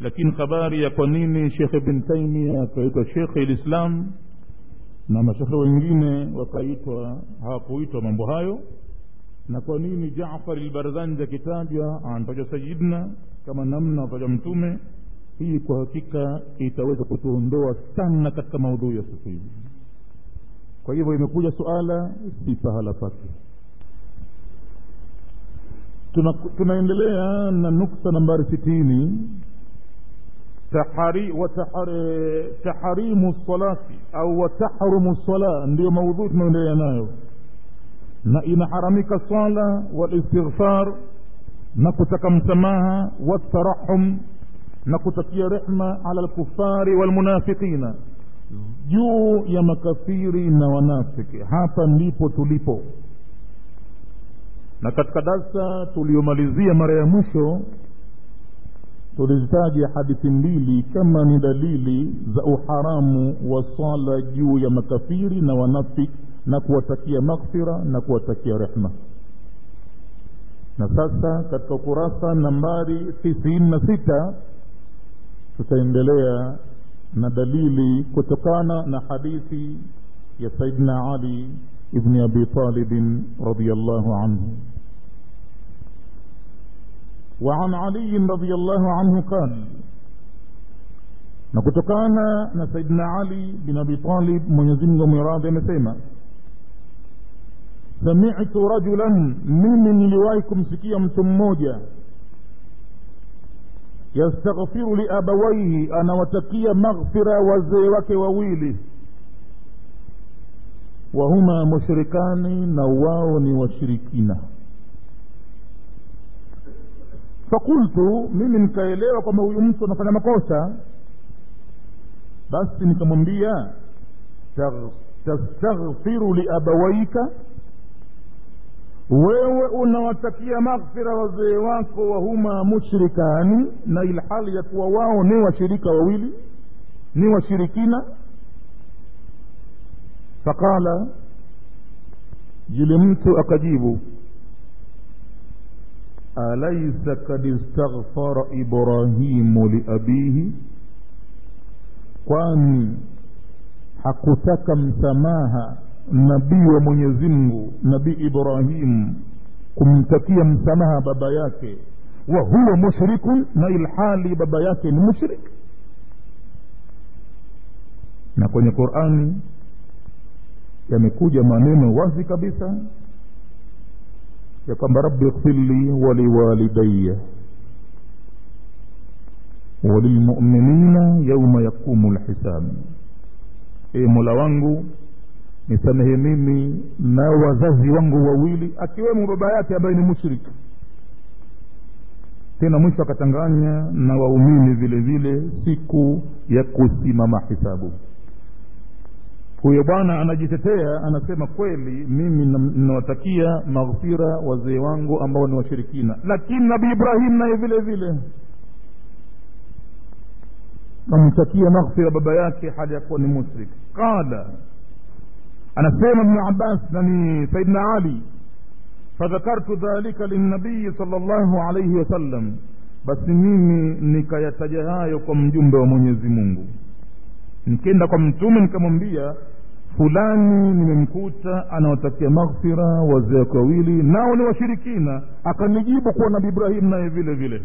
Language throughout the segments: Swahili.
lakini habari ya kwa nini shekhe bin taimia akaitwa shekhe lislam na mashekhe wengine wakaitwa hawakuitwa mambo hayo na kwa nini jafar lbarzanji akitajwa anatajwa sayidna kama namna wataja mtume hii kwa hakika itaweza kutuondoa sana katika maudhui ya siku hizi kwa hivyo imekuja suala si pahala pake Tuna, tunaendelea na nukta nambari sitini tahari, watahari, taharimu salati au watahrumu sala ndiyo maudhui tunaendelea nayo na inaharamika sala walistighfar na kutaka msamaha watarahum na kutakia rehma ala lkufari walmunafiqina juu ya makafiri na wanafiki hapa ndipo tulipo na katika darsa tuliyomalizia mara ya mwisho tulizitaja hadithi mbili kama ni dalili za uharamu wa swala juu ya makafiri na wanafiki na kuwatakia maghfira na kuwatakia rehma na sasa katika ukurasa nambari tisini na sita tutaendelea na dalili kutokana na hadithi ya saidna ali ibni abi talibin radiallahu anhu وعن علي رضي الله عنه قال نكتكانا نسيدنا علي بن أبي طالب من يزمه مراد مسيما سمعت رجلا ممن لوايكم سكيا متموجا yastaghfiru liabawaihi anawatakia maghfira wazee wake wawili wahuma mushrikani na wao ni washirikina fakultu mimi nikaelewa kwamba huyu mtu anafanya makosa basi nikamwambia tastaghfiru liabawaika wewe unawatakia maghfira wazee wako wahuma mushrikani na ilhali ya kuwa wao ni washirika wawili ni washirikina faqala yule mtu akajibu alaisa kad istaghfara ibrahimu liabihi kwani hakutaka msamaha nabii wa mwenyezi mungu nabii ibrahim kumtakia msamaha baba yake wa huwa mushrikun na ilhali baba yake ni mushrik na kwenye qurani yamekuja maneno wazi kabisa ya kwamba rabbi ighfirli waliwalidaya walilmuminina yauma yaqumu lhisab e mola wangu nisamehe mimi na wazazi wangu wawili akiwemo baba yake ambaye ni mushrik tena mwisho akachanganya na waumini vile vile siku ya kusimama hisabu huyo bwana anajitetea anasema kweli mimi ninawatakia maghfira wazee wangu ambao ni washirikina lakini nabii ibrahim naye vile vile kamtakia maghfira baba yake hali ya kuwa ni mushrik qala anasema ibnu abbas na ni saidna ali fadhakartu dhalika linabii sal llahu alaihi wasallam basi mimi nikayataja hayo kwa mjumbe wa mwenyezi mungu nikienda kwa mtume nikamwambia fulani nimemkuta anawatakia maghfira wazee wake wawili nao ni washirikina akanijibu kuwa nabi ibrahim naye vile vile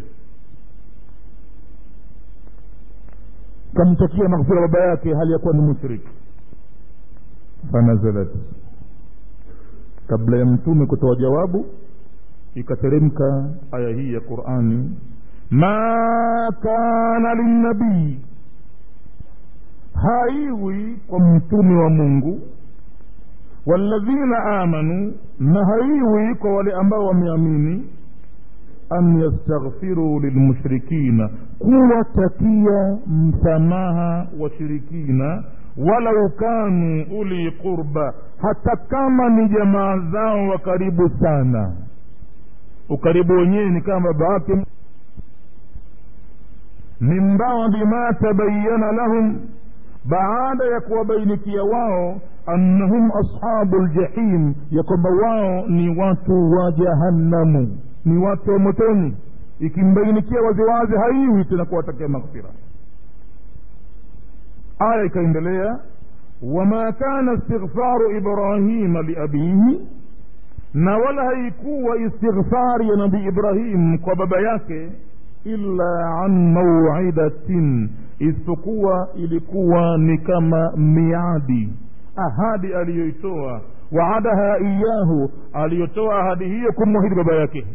kamtakia maghfira baba yake hali ya kuwa ni mushrik fanazalat kabla ya mtume kutoa jawabu ikateremka aya hii ya qurani ma kana linnabii haiwi kwa mtume wa mungu walladhina amanu na haiwi kwa wale ambao wameamini an yastaghfiruu lilmushrikina kuwatakia msamaha washirikina walau kanu uli qurba hata kama ni jamaa zao wa karibu sana ukaribu wenyewe ni kama baba yake min badi ma tabayana lahum baada ya kuwabainikia wao annahum ashabu ljahim ya kwamba wao ni watu wa jahannamu ni watu wa motoni ikimbainikia waziwazi haiwi tena kuwatakia maghfira aya ikaendelea wama kana istighfaru ibrahima liabihi na wala haikuwa istighfari ya nabii ibrahim kwa baba yake illa an mauidatin isipokuwa ilikuwa ni kama miadi ahadi aliyoitoa waadaha iyahu aliyotoa ahadi hiyo kumwahidi baba yake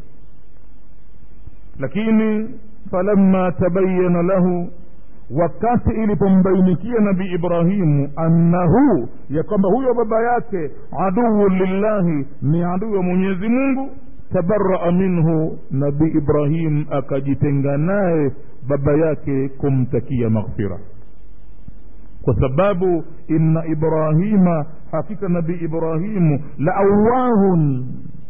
lakini falamma tabayana lahu wakati ilipombainikia nabii ibrahimu annahu ya kwamba huyo baba yake aduu lillahi ni adui wa mwenyezi mungu tabaraa minhu nabii ibrahim akajitenga naye baba yake kumtakia maghfira kwa sababu inna ibrahima hakika nabii ibrahimu la awahun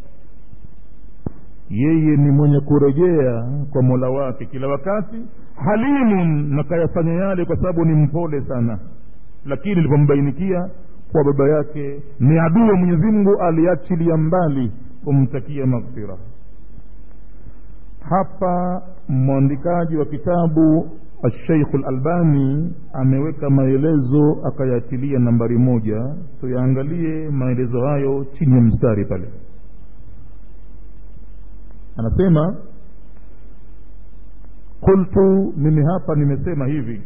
yeye ni mwenye kurejea kwa mola wake kila wakati halimun na kayafanya yale kwa sababu ni mpole sana lakini ilipombainikia kwa baba yake ni adui wa mwenyezi mungu aliachilia mbali kumtakia maghfira hapa mwandikaji wa kitabu alsheikhu lalbani ameweka maelezo akayatilia nambari moja tuyaangalie maelezo hayo chini ya mstari pale anasema qultu mimi hapa nimesema hivi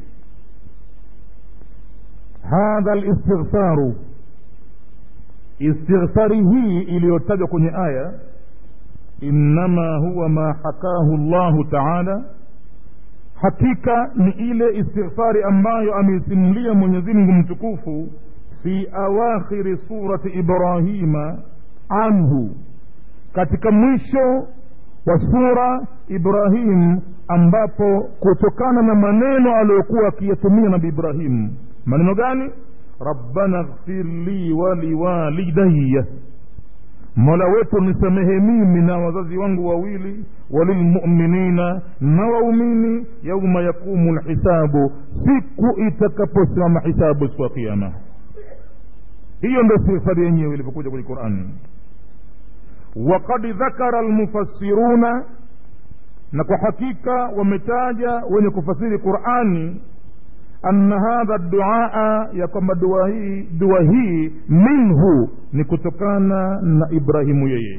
hadha listighfaru istighfari hii iliyotajwa kwenye aya innama huwa ma hakahu llahu taala hakika ni ile istighfari ambayo ameisimulia mwenyezi mungu mtukufu fi awakhiri surati ibrahima anhu katika mwisho wa sura ibrahim ambapo kutokana na maneno aliyokuwa akiyatumia nabi ibrahim maneno gani rabbana ghfir li waliwalidaya mola wetu nisamehe mimi na wazazi wangu wawili walilmuminina na waumini yauma yaqumu lhisabu siku itakaposimama hisabu siku ya kiama hiyo ndo istighfari yenyewe ilivyokuja kwenye qurani وقد ذكر المفسرون na kwa hakika wametaja wenye kufasiri qurani anna hadha duaa ya kwamba dua hii dua hii minhu ni kutokana na ibrahimu yeye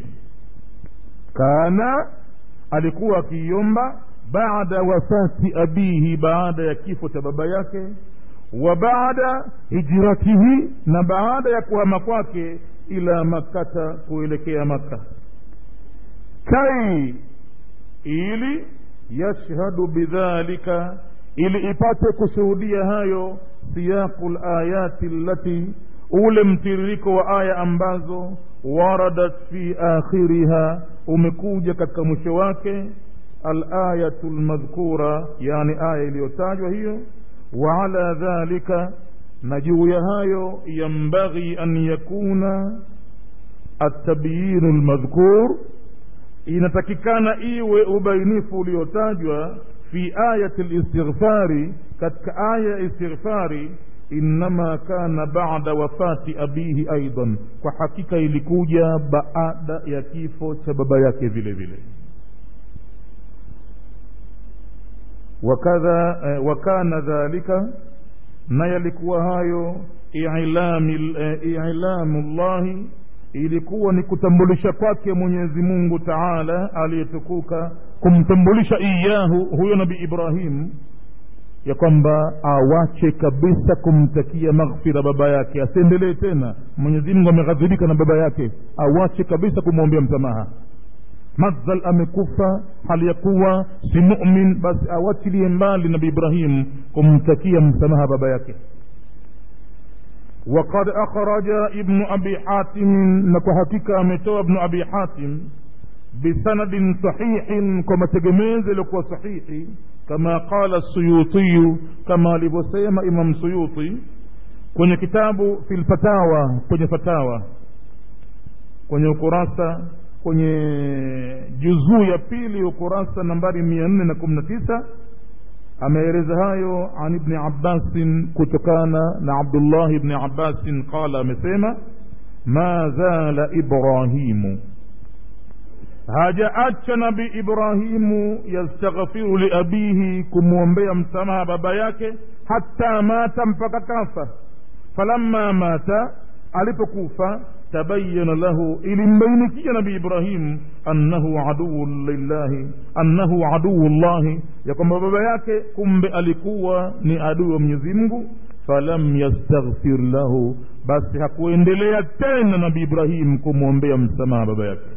kana alikuwa akiiomba baada wafati abihi baada ya kifo cha baba yake wa baada hijratihi na baada ya kuhama kwake ila makkata kuelekea makka kai ili yashhadu bidhalika ili ipate kushuhudia hayo siyaqu layati allati ule mtiririko wa aya ambazo waradat fi akhiriha umekuja katika mwisho wake alayatu lmadhkura yani aya iliyotajwa hiyo wa ala dhalika na juu ya hayo yambaghi an yakuna atabyinu lmadhkur inatakikana iwe ubainifu uliotajwa fi ayati listighfari katika aya ya istighfari innama kana bada wafati abihi aidan kwa hakika ilikuja baada ya kifo cha baba yake vile vile wakadha eh, wakana dhalika na yalikuwa hayo ilamu llahi ilikuwa ni kutambulisha kwake mwenyezi mungu taala aliyetukuka kumtambulisha iyahu huyo nabi ibrahim ya kwamba awache kabisa kumtakia maghfira baba yake asiendelee tena mwenyezi mungu ameghadhibika na baba yake awache kabisa kumwombea msamaha madhal amekufa hali ya kuwa si mumin basi awachilie mbali nabi ibrahim kumtakia msamaha baba yake وقد أخرج ابن أبي حاتم نكو أمتو ابن أبي حاتم بسند صحيح كما تجميز لكو صحيح كما قال السيوطي كما لبسيم إمام سيوطي kwenye kitabu fi lfatawa kwenye fatawa kwenye ukurasa kwenye juzuu ya pili ukurasa nambari mia nne na kumi na tisa ameeleza hayo an ibni abbasin kutokana na abdullah ibni abbasin qala amesema ma zala ibrahimu hajaacha nabi ibrahimu yastaghfiru liabihi kumwombea msamaha baba yake hata mata mpaka kafa falamma mata alipokufa tabayana lahu ilimbainikia nabi ibrahim annahu aduu lillahi annahu aduu llahi ya kwamba baba yake kumbe alikuwa ni adui wa mwenyezi mungu falam yastaghfir lahu basi hakuendelea tena nabi ibrahim kumwombea msamaha baba yake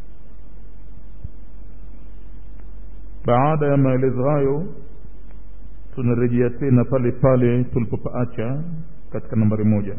baada ya maelezo hayo tunarejea tena pale pale tulipopaacha katika nambari moja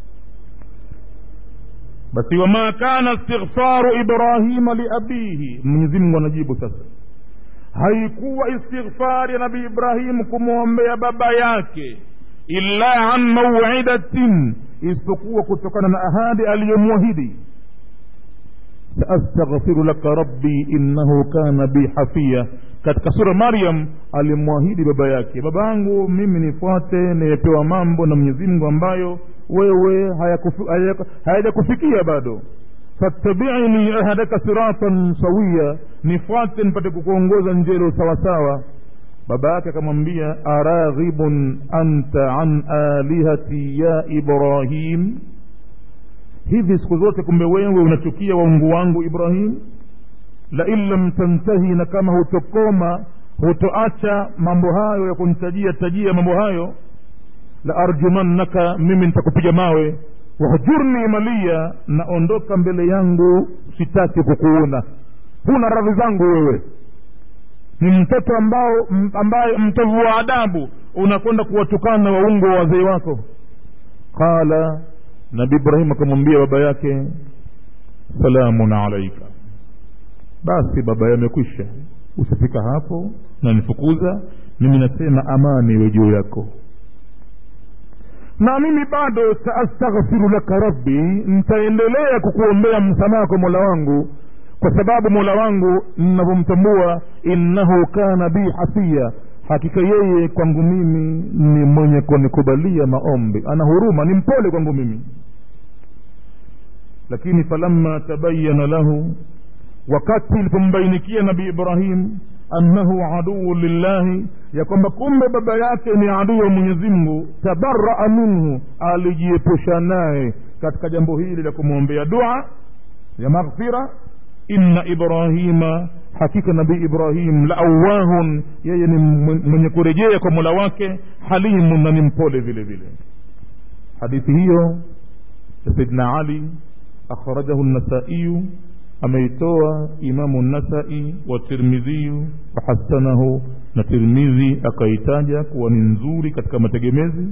basi wama kana istighfaru ibrahima liabihi mwenyezi mungu anajibu sasa haikuwa istighfari ya nabii ibrahimu kumwombea baba yake illa an mauidatin isipokuwa kutokana na ahadi aliyomwahidi saastaghfiru laka rabbi innahu kana bi hafia katika sura maryam alimwahidi baba yake baba yangu mimi nifuate nimepewa mambo na mwenyezi mungu ambayo wewe hayajakufikia bado fattabiini ahadaka siratan sawia nifuate nipate kukuongoza njelo sawasawa baba yake akamwambia araghibun anta an alihati ya ibrahim hivi siku zote kumbe wewe unachukia waungu wangu ibrahim lain lam tantahi na kama hutokoma hutoacha mambo hayo ya kunitajia tajia mambo hayo la arjumannaka mimi nitakupiga mawe wahjurni malia naondoka mbele yangu sitaki kukuona huna radhi zangu wewe ni mtoto ambao ambaye mtovu wa adabu unakwenda kuwatukana waungo wa wazee wako qala nabi ibrahim akamwambia baba yake salamun alaika basi baba yamekwisha usifika hapo na nifukuza mimi nasema amani iwe juu yako na mimi bado saastaghfiru laka rabbi nitaendelea kukuombea msamaha kwa mola wangu kwa sababu mola wangu ninavyomtambua innahu kana bi hafia hakika yeye kwangu mimi ni mwenye kunikubalia maombi ana huruma ni mpole kwangu mimi lakini falamma tabayana lahu wakati ilipombainikia nabii ibrahim annahu aduu lillahi ya kwamba kumbe baba yake ni adui wa mwenyezi mungu tabaraa minhu alijiepusha naye katika jambo hili la kumwombea dua ya maghfira inna ibrahima hakika nabii ibrahim la awahun yeye ni mwenye kurejea kwa mola wake halimun na ni mpole vile vile hadithi hiyo ya saidna ali akhrajahu nasaiyu ameitoa imamu nasai wa tirmidhiyu wahasanahu na tirmidhi akaitaja kuwa ni nzuri katika mategemezi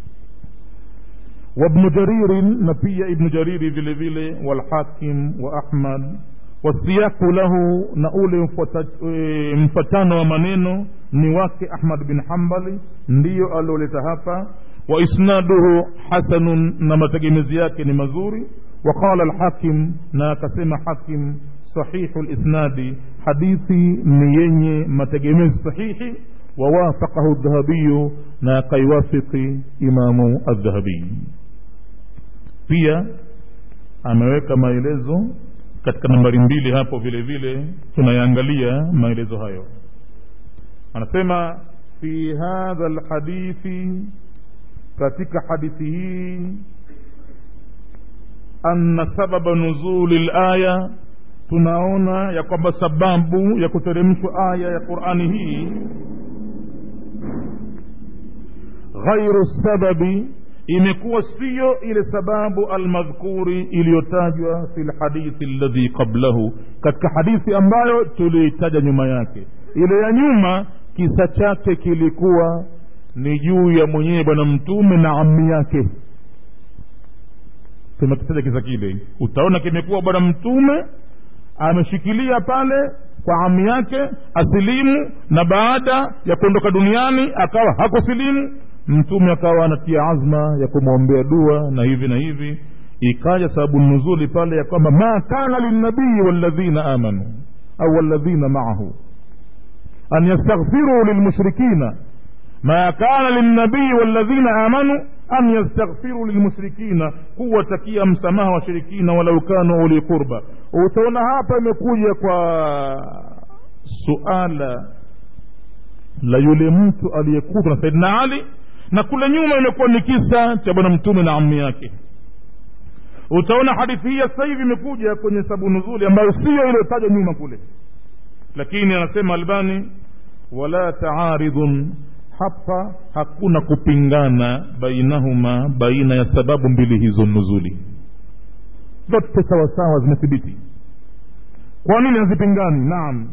وابن جرير نبي ابن جرير vile vile والحاكم وأحمد والسياق له نقول mfatano wa maneno ni wake Ahmad bin Hanbali ndiyo alioleta hapa wa isnaduhu hasanun na mategemezi yake ni mazuri وقال الحاكم na akasema hakim sahihu lisnadi hadithi ni yenye mategemezi sahihi wawafaqahu dhahabiyu na akaiwafiki imamu aldhahabiyi pia ameweka maelezo katika nambari mbili hapo vile vile tunayaangalia maelezo hayo anasema fi hadha lhadithi katika hadithi hii anna sababa nuzuli laya tunaona ya kwamba sababu ya kuteremshwa aya ya qurani hii ghairu sababi imekuwa siyo ile sababu almadhkuri iliyotajwa fi lhadithi alladhi qablahu katika hadithi ambayo tuliitaja nyuma yake ile ya nyuma kisa chake kilikuwa ni juu ya mwenyewe bwana mtume na ammi yake tumekitaja kisa kile utaona kimekuwa bwana mtume ameshikilia pale kwa ami yake asilimu na baada ya kuondoka duniani akawa hakusilimu mtume akawa anatia azma ya kumwombea dua na hivi na hivi ikaja sababu nuzuli pale ya kwamba ma kana lilnabii walladhina amanu au walladhina maahu an yastaghfiruu lilmushrikina ma kana lilnabii walladhina amanu an yastaghfiru lilmushrikina kuwatakia msamaha washirikina walau kanu uli qurba utaona hapa imekuja kwa suala la yule mtu aliyekutwa na saidina ali na kule nyuma imekuwa ni kisa cha bwana mtume na ammi yake utaona hadithi hii sasa hivi imekuja kwenye sabu nuzuli ambayo siyo iliyotajwa nyuma kule lakini anasema albani wala taaridhun hapa hakuna kupingana bainahuma baina ya sababu mbili hizo nuzuli zote sawasawa zimethibiti kwa nini hazipingani naam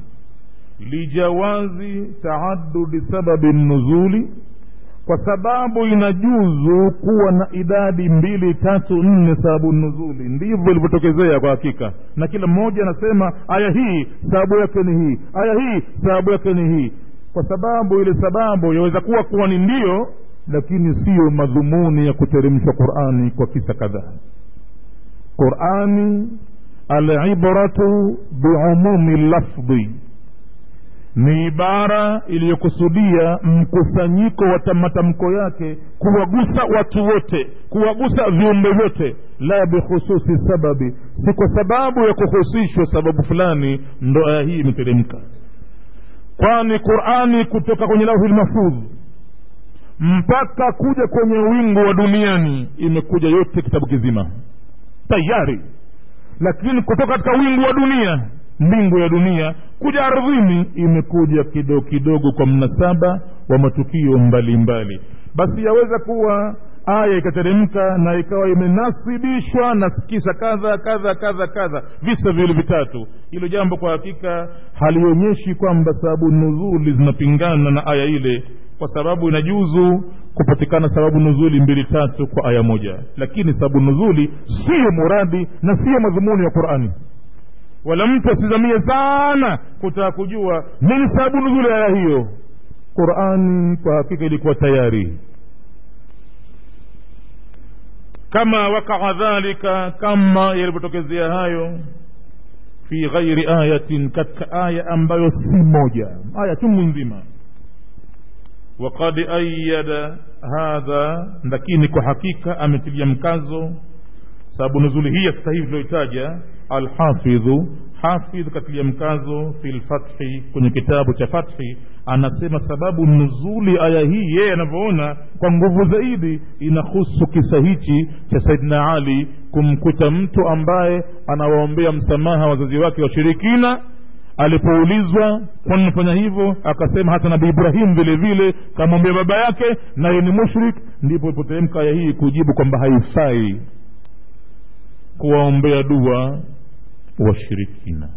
lijawazi taadudi sababi nuzuli kwa sababu inajuzu kuwa na idadi mbili tatu nne sababu nuzuli ndivyo ilivyotokezea kwa hakika na kila mmoja anasema aya hii sababu yake ni hii aya hii sababu yake ni hii kwa sababu ile sababu yaweza kuwa kuwa ni ndio lakini siyo madhumuni ya kuteremshwa qurani kwa kisa kadhaa qurani alibratu biumumi lafdhi ni ibara iliyokusudia mkusanyiko wa matamko yake kuwagusa watu wote kuwagusa viumbe vyote la bikhususi sababi si kwa sababu ya kuhusishwa sababu fulani ndo aya hii imeteremka kwani qurani kutoka kwenye lauhi lmafudh mpaka kuja kwenye wingu wa duniani imekuja yote kitabu kizima tayari lakini kutoka katika wingu wa dunia mbingu ya dunia kuja ardhini imekuja kidogo kidogo kwa mnasaba wa matukio mbalimbali mbali. basi yaweza kuwa aya ikateremka na ikawa imenasibishwa na kisa kadha kadha kadha kadha visa vile vitatu hilo jambo kwa hakika halionyeshi kwamba sababu nuzuli zinapingana na aya ile kwa sababu inajuzu kupatikana sababu nuzuli mbili tatu kwa aya moja lakini sababu nuzuli siyo muradi na siyo madhumuni ya qurani wala mtu asizamie sana kutaka kujua nini sababu nuzuli aya hiyo qurani kwa hakika ilikuwa tayari kama wakaa dhalika kama yalivyotokezea hayo fi ghairi ayatin katika aya ambayo si moja aya chungu nzima وقد أيد هذا lakini kwa hakika ametilia mkazo sababu nuzuli hii sasa hivi tulioitaja alhafidhu hafidh katilia mkazo fi lfathi kwenye kitabu cha fathi anasema sababu nuzuli aya hii yeye anavyoona kwa nguvu zaidi inahusu kisa hichi cha saidina ali kumkuta mtu ambaye anawaombea msamaha wazazi wake washirikina alipoulizwa kwani nafanya hivyo akasema hata nabii ibrahim vile vile kamwambia baba yake naye ni mushrik ndipo ipoteremka aya hii kujibu kwamba haifai kuwaombea dua washirikina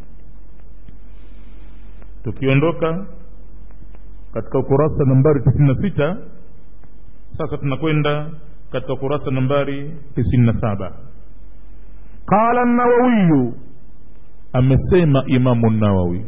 tukiondoka katika ukurasa nambari tisini na sita sasa tunakwenda katika ukurasa nambari tisini na saba qala nawawiyu amesema imamu nawawi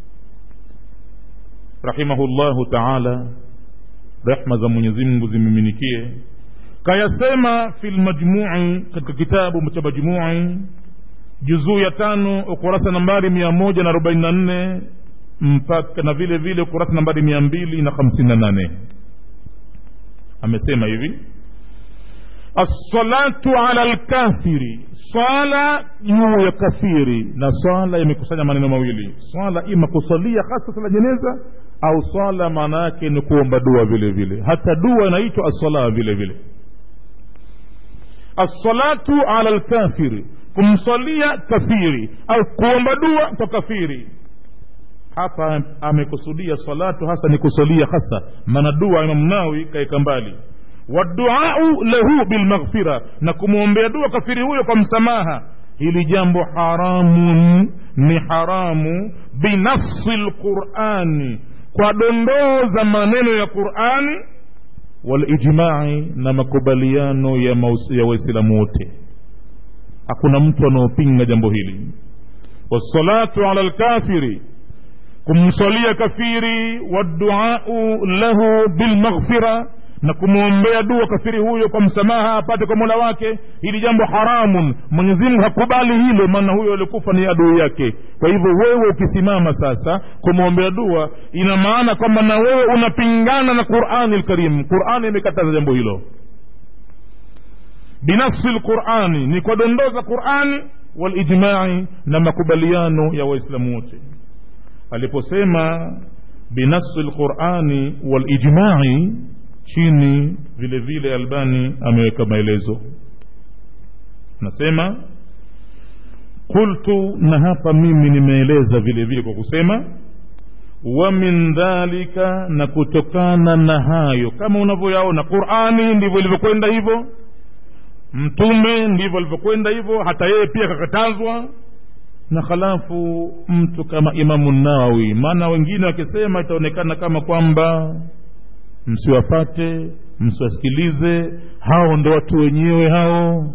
rahimahullahu taala rehma za mwenyezi mungu zimiminikie kayasema fi lmajmui katika kitabu cha majmui juzuu ya tano ukurasa nambari mia moja na arobaini na nne mpaka na vile vile ukurasa nambari mia mbili na hamsini na nane amesema hivi assalatu ala lkafiri swala juu ya kafiri na swala imekusanya maneno mawili swala ima kusalia hasa sala jeneza au swala maana yake ni kuomba dua vile vile hata dua inaitwa assala vile vile assalatu ala lkafiri kumswalia kafiri au kuomba dua kwa kafiri hapa amekusudia salatu hasa ni kusalia hasa maana dua imamu nawi kaeka mbali waduau lahu bilmaghfira na kumwombea dua kafiri huyo kwa msamaha hili jambo haramun ni haramu binafsi lqurani kwa dondoo za maneno ya qurani walijmai na makubaliano ya, ya waislamu wote hakuna mtu anaopinga jambo hili wassalatu ala lkafiri kumswalia kafiri waduau lahu bilmaghfira na kumwombea dua kafiri huyo kwa msamaha apate kwa mola wake hili jambo haramun mwenyezimungu hakubali hilo maana huyo alikufa ni adui yake kwa hivyo wewe ukisimama sasa kumwombea dua ina maana kwamba na wewe unapingana na qurani lkarim qurani imekataza jambo hilo binafsi lqurani ni kwa dondoo za qurani walijmai na makubaliano ya waislamu wote aliposema binafsi lqurani walijmai chini vile vile albani ameweka maelezo nasema qultu na hapa mimi nimeeleza vile vile kwa kusema wa min dhalika na kutokana na hayo kama unavyoyaona qurani ndivyo ilivyokwenda hivyo mtume ndivyo alivyokwenda hivyo hata yeye pia kakatazwa na halafu mtu kama imamu nawawi maana wengine wakisema itaonekana kama kwamba msiwafate msiwasikilize hao ndo watu wenyewe hao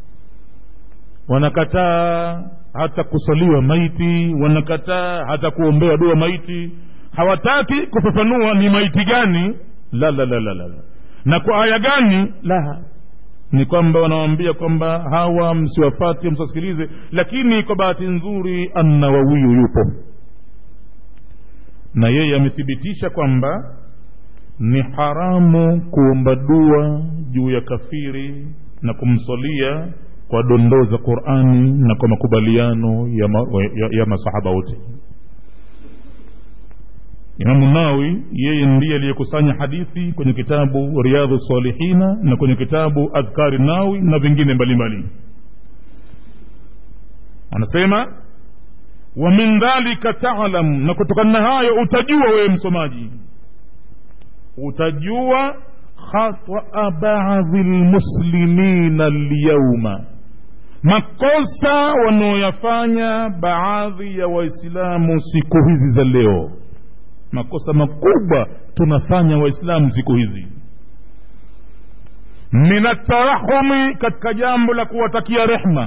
wanakataa hata kusaliwa maiti wanakataa hata kuombewa dua maiti hawataki kufafanua ni maiti gani la la la la la na kwa aya gani la ni kwamba wanawambia kwamba hawa msiwafate msiwasikilize lakini kwa bahati nzuri annawawiyu yupo na yeye amethibitisha kwamba ni haramu kuomba dua juu ya kafiri na kumswalia kwa dondoo za qurani na kwa makubaliano ya, ma, ya, ya masahaba wote imamu nawi yeye ndiye aliyekusanya hadithi kwenye kitabu riadhu salihina na kwenye kitabu adhkari nawi na vingine mbalimbali anasema wa min dhalika talam na kutokana na hayo utajua wewe msomaji utajua khataa baadhi lmuslimina lyauma makosa wanaoyafanya baadhi ya waislamu siku hizi za leo makosa makubwa tunafanya waislamu siku hizi min atarahumi katika jambo la kuwatakia rehma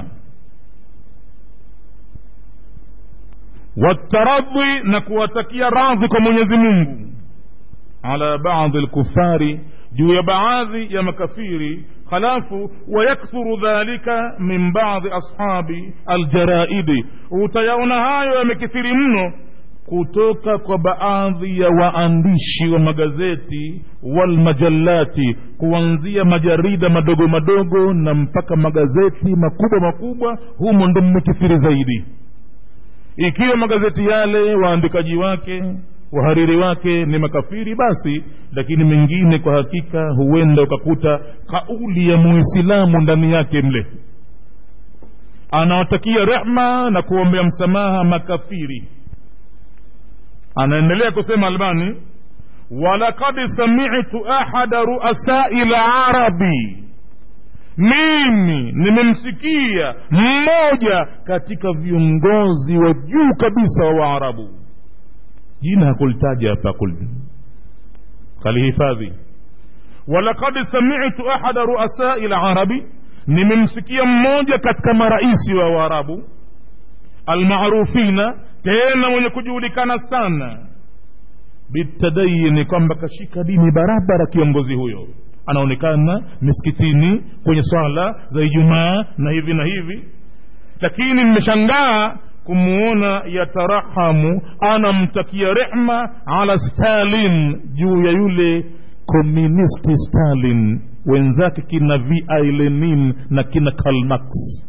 wataradhi na kuwatakia radhi kwa mwenyezi mungu ala baadhi lkufari juu ya baadhi ya makafiri halafu wayakthuru dhalika min baadhi ashabi aljaraidi utayaona hayo yamekithiri mno kutoka kwa baadhi ya waandishi wa magazeti walmajallati kuanzia majarida madogo madogo na mpaka magazeti makubwa makubwa humo ndo mmekithiri zaidi ikiwa magazeti yale waandikaji wake wahariri wake ni makafiri basi lakini mengine kwa hakika huenda ukakuta kauli ya muislamu ndani yake mle anawatakia rehma na kuombea msamaha makafiri anaendelea kusema albani walakad samitu ahada ruasai larabi mimi nimemsikia mmoja katika viongozi wa juu kabisa wa waarabu jina hakulitaja hapa kalihifadhi walakad samitu ahada ruasai larabi nimemsikia mmoja katika maraisi wa waarabu almarufina tena mwenye kujulikana sana bitadayini kwamba kashika dini barabara kiongozi huyo anaonekana misikitini kwenye swala za ijumaa na hivi na hivi lakini mmeshangaa kumuona yatarahamu anamtakia rehma ala stalin juu ya yule komunisti stalin wenzake kina vi lenin na kina kalmax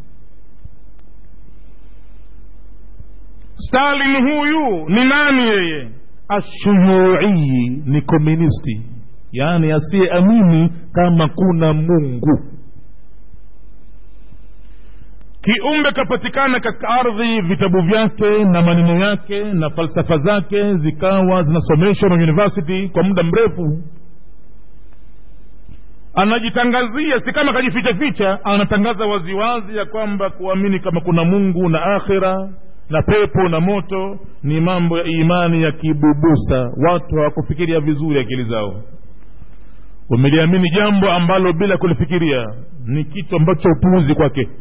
stalin huyu ni nani yeye ashuyuii ni komunisti yaani asiyeamini kama kuna mungu kiumbe kapatikana katika ardhi vitabu vyake na maneno yake na falsafa zake zikawa zinasomeshwa na university kwa muda mrefu anajitangazia si kama kajificha ficha anatangaza waziwazi ya kwamba kuamini kama kuna mungu na akhira na pepo na moto ni mambo ya imani ya kibubusa watu hawakufikiria vizuri akili zao wameliamini jambo ambalo bila kulifikiria ni kitu ambacho upuuzi kwake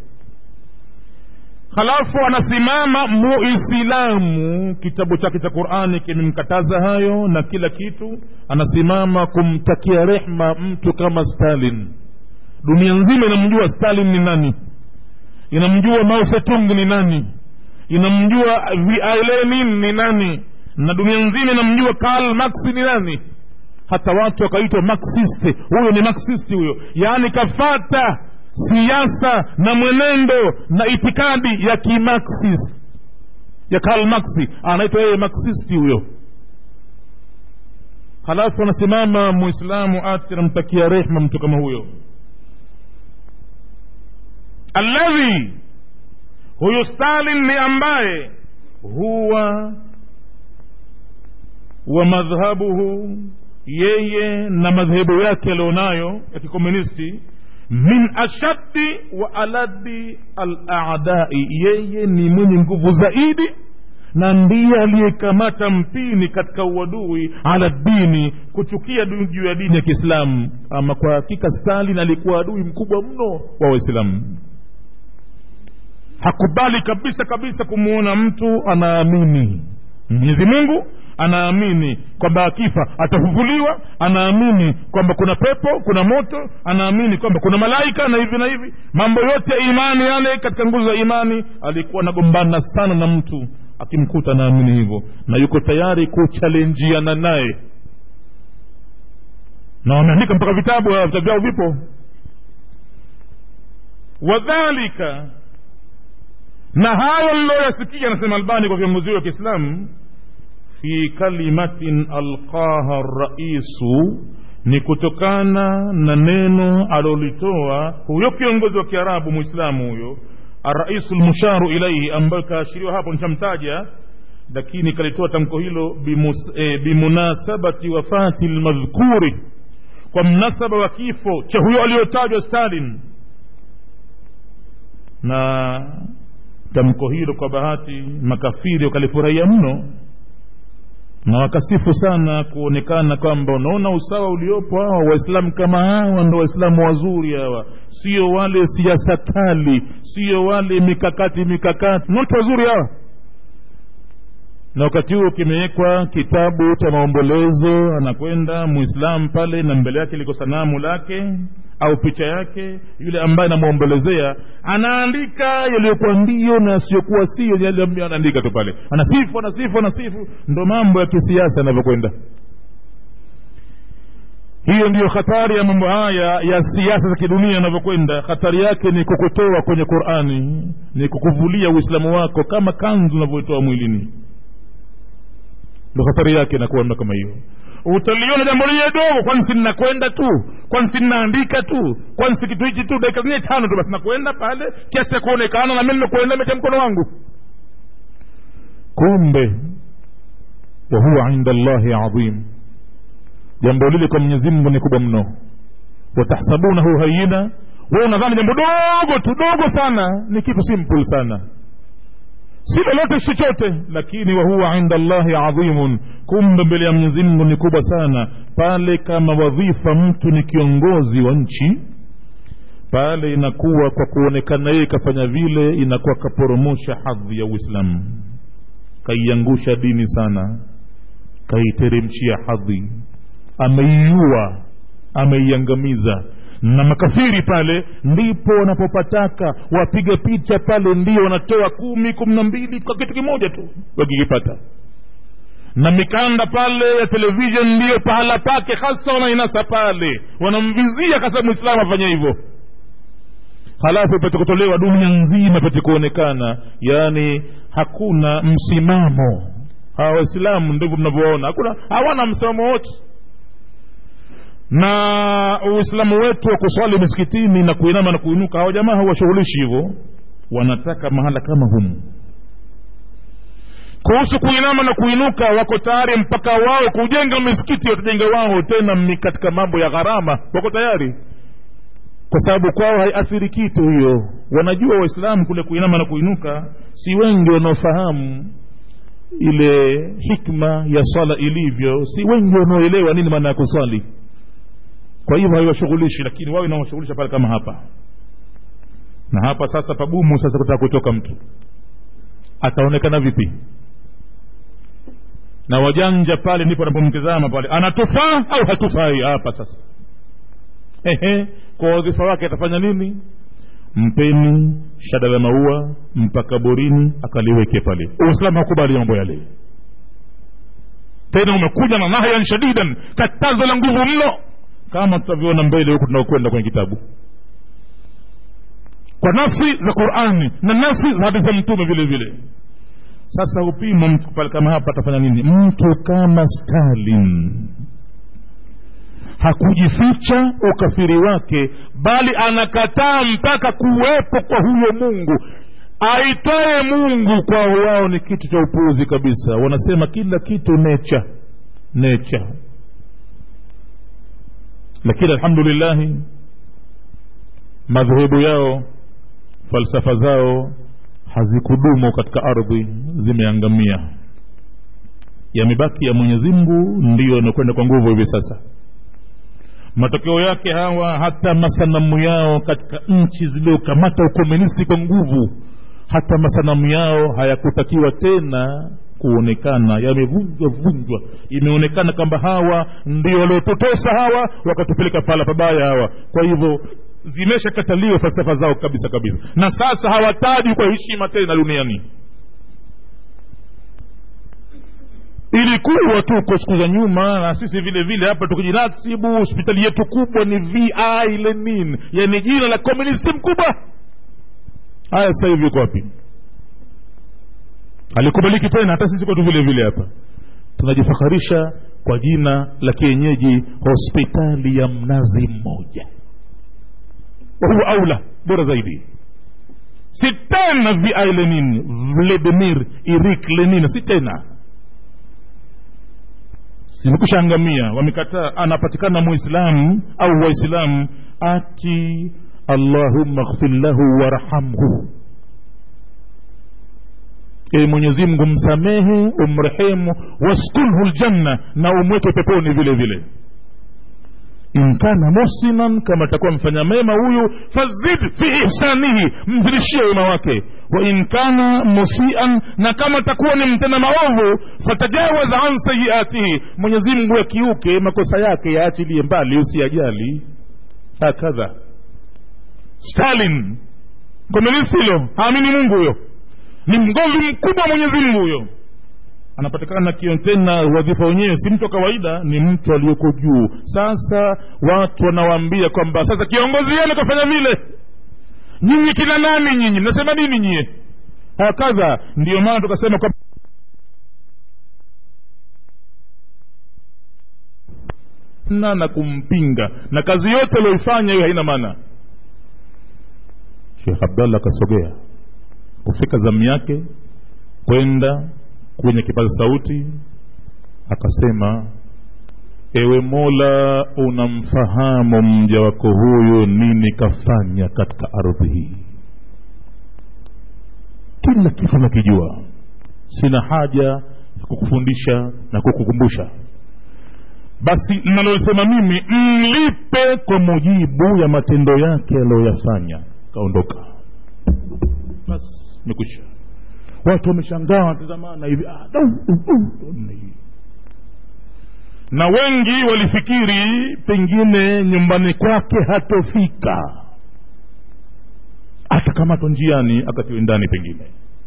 halafu anasimama muislamu kitabu chake cha qurani kimemkataza hayo na kila kitu anasimama kumtakia rehma mtu kama stalin dunia nzima inamjua stalin ni nani inamjua mao setung ni nani inamjua lenin ni nani na dunia nzima inamjua karl marx ni nani hata watu wakaitwa marxist huyo ni marxist huyo yaani kafata siasa na mwenendo na itikadi ya kimaxis ya Karl Marx anaitwa yeye marxisti huyo halafu anasimama muislamu ati anamtakia rehma mtu kama huyo alladhi huyu stalin ni ambaye huwa wa madhhabuhu yeye na madhehebu yake alionayo ya kikomunisti min ashaddi wa aladi aladai yeye ni mwenye nguvu zaidi na ndiye aliyekamata mpini katika uadui ala dini kuchukia juu ya dini ya kiislamu ama kwa hakika stalin alikuwa adui mkubwa mno wa waislamu hakubali kabisa kabisa kumwona mtu anaamini mwenyezi mungu anaamini kwamba akifa atafufuliwa anaamini kwamba kuna pepo kuna moto anaamini kwamba kuna malaika na hivi na hivi mambo yote ya imani yale katika nguzo za imani alikuwa anagombana sana na mtu akimkuta anaamini hivyo na yuko tayari kuchalenjiana naye na wameandika mpaka vitabu vitabu vyao vipo wadhalika na hayo liloyasikia anasema albani kwa viongozi wa kiislamu fi kalimatin alqaha raisu ni kutokana na neno alolitoa huyo kiongozi wa kiarabu mwislamu huyo araisu lmusharu ilaihi ambayo kaashiriwa hapo nishamtaja lakini kalitoa tamko hilo bimus, eh, bimunasabati wafati lmadhkuri kwa mnasaba wa kifo cha huyo aliyotajwa stalin na tamko hilo kwa bahati makafiri wakalifurahia mno na wakasifu sana kuonekana kwamba unaona usawa uliopo hawa waislamu kama hawa ndo waislamu wazuri hawa sio wale siasa kali sio wale mikakati mikakati note wazuri hawa na wakati huo kimewekwa kitabu cha maombolezo anakwenda muislamu pale na mbele yake liko sanamu lake au picha yake yule ambaye anamwombolezea anaandika yaliyokuwa ndio na yasiyokuwa sio yale ambayo anaandika tu pale anasifu anasifu anasifu ndo mambo ya kisiasa yanavyokwenda hiyo ndiyo hatari ya mambo haya ya siasa za kidunia yanavyokwenda hatari yake ni kukutoa kwenye qurani ni kukuvulia uislamu wako kama kanzu unavyoitoa mwilini ndo hatari yake inakuwa ndo kama hiyo utaliona jambo lile dogo kwani si ninakwenda tu kwani si ninaandika tu kwani si kitu hichi tu dakika zingine tano tu basi nakwenda pale kiasi cha kuonekana na mi nimekwenda mecha mkono wangu kumbe wa huwa inda llahi adhim jambo lile kwa mwenyezi mungu ni kubwa mno watahsabunahu hayina we unadhani jambo dogo tu dogo sana ni kitu simple sana si lolote chochote lakini wahuwa inda llahi adhimun kumbe mbele ya mwenyezi mungu ni kubwa sana pale kama wadhifa mtu ni kiongozi wa nchi pale inakuwa kwa kuonekana yeye kafanya vile inakuwa kaporomosha hadhi ya uislamu kaiangusha dini sana kaiteremshia hadhi ameiua ameiangamiza na makafiri pale ndipo wanapopataka wapiga picha pale ndio wanatoa kumi kumi na mbili kwa kitu kimoja tu wakikipata na mikanda pale ya televishen ndiyo pahala pake hasa wanainasa pale wanamvizia kasa mwislamu afanye hivyo halafu ipate kutolewa dunia nzima ipate kuonekana yaani hakuna msimamo hawa waislamu ndivyo mnavyoona hakuna hawana msimamo wote na uislamu wetu wa kuswali misikitini na kuinama na kuinuka hawa jamaa hawashughulishi hivyo wanataka mahala kama humu kuhusu kuinama na kuinuka wako tayari mpaka wao kujenga misikiti watajenga wao tena katika mambo ya gharama wako tayari kwa sababu kwao haiathiri kitu hiyo wanajua waislamu kule kuinama na kuinuka si wengi wanaofahamu ile hikma ya swala ilivyo si wengi wanaoelewa nini maana ya kuswali kwa hivyo haiwashughulishi lakini wao inawashughulisha pale kama hapa na hapa sasa pagumu sasa kutaka kutoka mtu ataonekana vipi na wajanja pale ndipo anapomtizama pale anatufaa au hatufai hapa sasa ehe kwa wadhifa wake atafanya nini mpeni shada la maua mpaka borini akaliweke pale uislamu hakubali mambo yale tena umekuja na nahyan shadidan katazo la nguvu mno kama tutavyoona mbele huku tunaokwenda kwenye kitabu kwa nafsi za qurani na nafsi za hadithi za mtume vile vile sasa upimo mtu pale kama hapa atafanya nini mtu kama stalin hakujificha ukafiri wake bali anakataa mpaka kuwepo kwa huyo mungu aitwaye mungu kwao wao ni kitu cha upuuzi kabisa wanasema kila kitu necha necha lakini alhamdulillahi madhehebu yao falsafa zao hazikudumu katika ardhi zimeangamia yamebaki ya mwenyezi mungu ndiyo yanakwenda kwa nguvu hivi sasa matokeo yake hawa hata masanamu yao katika nchi zilizokamata ukomunisti kwa nguvu hata masanamu yao hayakutakiwa tena kuonekana yamevunjwa vunjwa imeonekana kwamba hawa ndio waliotutesa hawa wakatupeleka pahala pabaya hawa kwa hivyo zimeshakataliwa falsafa zao kabisa kabisa na sasa hawataji kwa heshima tena duniani ilikuwa tuko siku za nyuma na sisi vile vile hapa tukijinasibu hospitali yetu kubwa ni vi lenin yani jina la komunisti mkubwa haya sasa hivi uko wapi alikubaliki tena hata sisi kwetu vile vile hapa tunajifakharisha kwa jina la kienyeji hospitali ya mnazi mmoja wahuwa aula bora zaidi si tena vi lenin vladimir irik lenin si tena zimekusha angamia wamekataa anapatikana muislamu au waislamu ati allahumma ghfir lahu warhamhu e mwenyezi mungu msamehe umrehemu waskunhu ljanna na umweke peponi vile vile in kana muhsinan kama atakuwa mfanya mema huyu fazid fi ihsanihi mzidishie wema wake wa in kana musian na kama atakuwa ni mtenda maovu fatajawaz an sayiatihi mwenyezi mungu yakiuke makosa yake yaachilie mbali usiyajali hakadha stalin komunisti hilo haamini mungu huyo ni mgomvi mkubwa wa mwenyezi mungu huyo anapatikana tena wadhifa wenyewe si mtu wa kawaida ni mtu aliyoko juu sasa watu wanawaambia kwamba sasa kiongozi yenu kafanya vile nyinyi kina nani nyinyi mnasema nini nyie hakadha ndiyo maana tukasema kwa na na kumpinga na kazi yote aliyoifanya hiyo haina maana shekh abdallah akasogea kufika zamu yake kwenda kwenye kipaza sauti akasema ewe mola unamfahamu mja wako huyu nini kafanya katika ardhi hii kila kitu nakijua sina haja ya kukufundisha na kukukumbusha basi nalosema mimi mlipe kwa mujibu ya matendo yake aliyoyafanya kaondoka basi mekwisha watu wameshangaa wanatazamana hivi ah, dau, uh, uh, hivi na wengi walifikiri pengine nyumbani kwake hatofika atakamatwa njiani akatiwe ndani pengine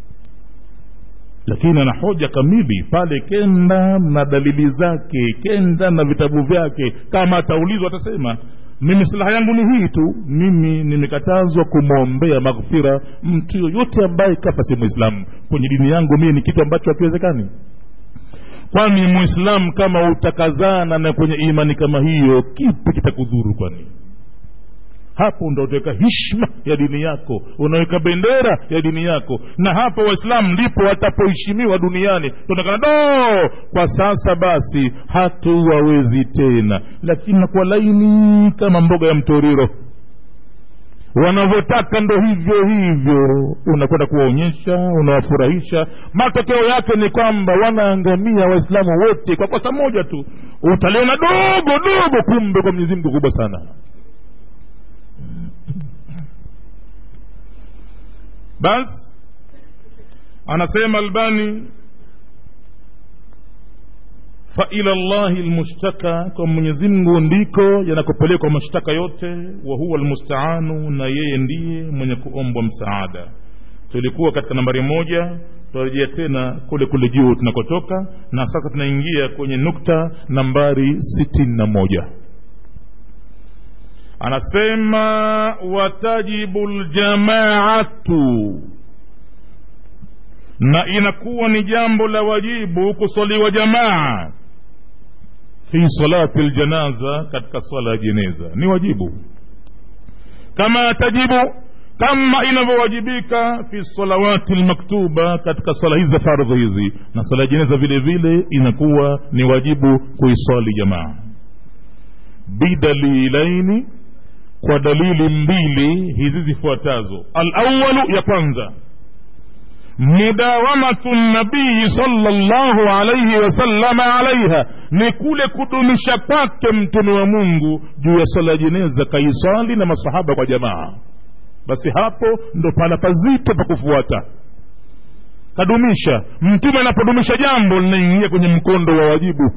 lakini ana hoja kamili pale kenda na dalili zake kenda na vitabu vyake kama ataulizwa atasema mimi silaha yangu ni hii tu mimi nimekatazwa kumwombea maghfira mtu yoyote ambaye kafa si mwislamu kwenye dini yangu mie ni kitu ambacho hakiwezekani kwani mwislamu kama utakazana na kwenye imani kama hiyo kipi kitakudhuru kwani hapo ndo utaweka hishma ya dini yako unaweka bendera ya dini yako na hapo waislamu ndipo watapoheshimiwa duniani tuonekana do kwa sasa basi hatuwawezi tena lakini nakuwa laini kama mboga ya mtoriro wanavyotaka ndo hivyo hivyo unakwenda kuwaonyesha unawafurahisha matokeo yake ni kwamba wanaangamia waislamu wote kwa kosa moja tu utaliona dogo dogo kumbe kwa mwenyezi mungu kubwa sana basi anasema albani faila llahi lmushtaka kwa mwenyezi mungu ndiko yanakopelekwa mashtaka yote wa huwa lmustaanu na yeye ndiye mwenye kuombwa msaada tulikuwa katika nambari moja tutarejea tena kule kule juu tunakotoka na sasa tunaingia kwenye nukta nambari sitini na moja anasema watajibu ljamaatu na inakuwa ni jambo la wajibu kuswaliwa jamaa fi salati ljanaza katika swala ya jeneza ni wajibu kama tajibu kama inavyowajibika fi salawati lmaktuba katika swala hizi za fardhi hizi na swala ya jeneza vile vile inakuwa ni wajibu kuiswali jamaa bidalilaini kwa dalili mbili hizi zifuatazo alawalu ya kwanza mudawamatu nabii salllahu alaihi wasallama alaiha ni kule kudumisha kwake mtume wa mungu juu ya swala ya jeneza kaisali na masahaba kwa jamaa basi hapo ndo pala pazito pa kufuata kadumisha mtume anapodumisha jambo linaingia kwenye mkondo wa wajibu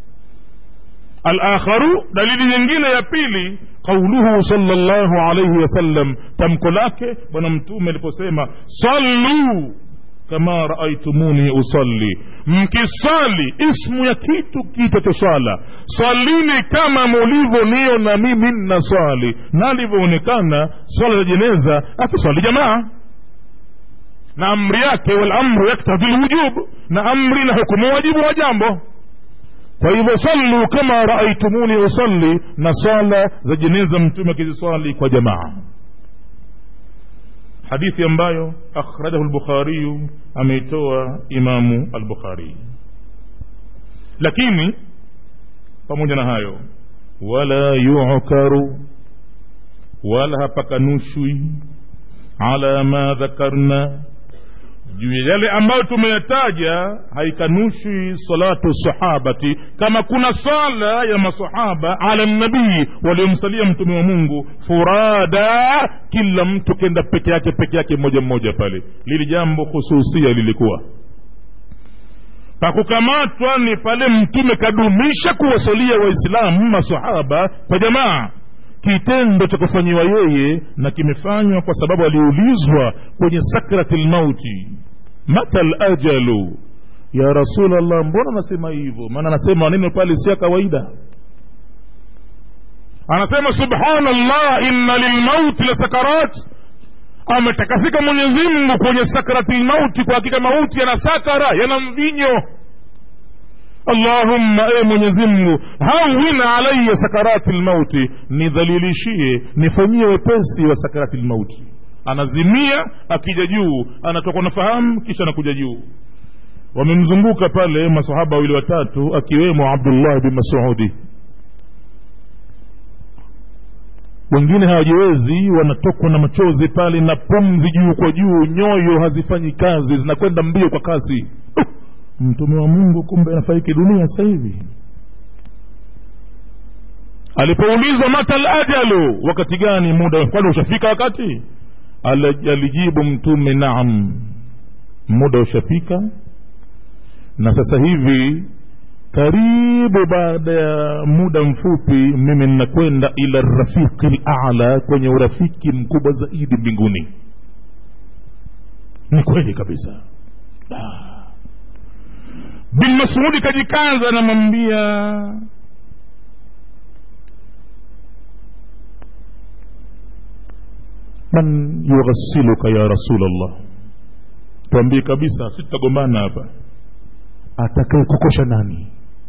alakharu dalili nyingine ya pili qauluhu salllahu alaihi wasallam tamko lake bwana mtume aliposema sallu kama raaitumuni usalli mkisali ismu ya kitu kita cha swala swalini kama mulivyoniona mimi nna swali na alivyoonekana swala la jeneza akiswali jamaa na amri yake walamru yaktadhi lwujub na amri na hukumu wajibu wa jambo kwa hivyo sallu kama raaitumuni usalli na swala za jeneza mtume akiziswali kwa jamaa hadithi ambayo akhrajahu lbukhariyu ameitoa imamu albukhari lakini pamoja na hayo wala yukaru wala hapakanushwi ala ma dhakarna juu ya yale ambayo tumeyataja haikanushi salatu sahabati kama kuna sala ya masahaba ala nabii waliomsalia mtume wa mungu furada kila mtu kenda peke yake peke yake mmoja mmoja pale lili jambo hususia lilikuwa pakukamatwa ni pale mtume kadumisha kuwasalia waislamu masahaba kwa jamaa kitendo cha kufanyiwa yeye na kimefanywa kwa sababu aliulizwa kwenye sakrati lmauti mata lajalu ya rasulllah mbona anasema hivyo maana anasema maneno pale si ya kawaida anasema subhanallah inna lilmauti la sakarat ametakasika mwenyezimngu kwenye sakrati lmauti kwa hakika mauti yana sakara yana mvinyo allahumma e mwenyezimngu hawin alaya sakarati lmauti nidhalilishie nifanyie wepesi wa sakarati lmauti anazimia akija juu anatoka nafahamu kisha anakuja juu wamemzunguka pale masahaba wawili watatu akiwemo abdullah bin masudi wengine hawajiwezi wanatokwa na machozi pale na pumzi juu kwa juu nyoyo hazifanyi kazi zinakwenda mbio kwa kasi uh! mtume wa mungu kumbe anafariki dunia sasa hivi alipoulizwa mata lajalu wakati gani muda kwani ushafika wakati alijibu mtume naam muda ushafika na sasa hivi karibu baada ya muda mfupi mimi ninakwenda ila rafiqi lala kwenye urafiki mkubwa zaidi mbinguni ni kweli kabisa ah bin masudi kajikaza anamwambia man yughasiluka ya rasulllah tuambie kabisa si tutagombana hapa atakaye kukosha nani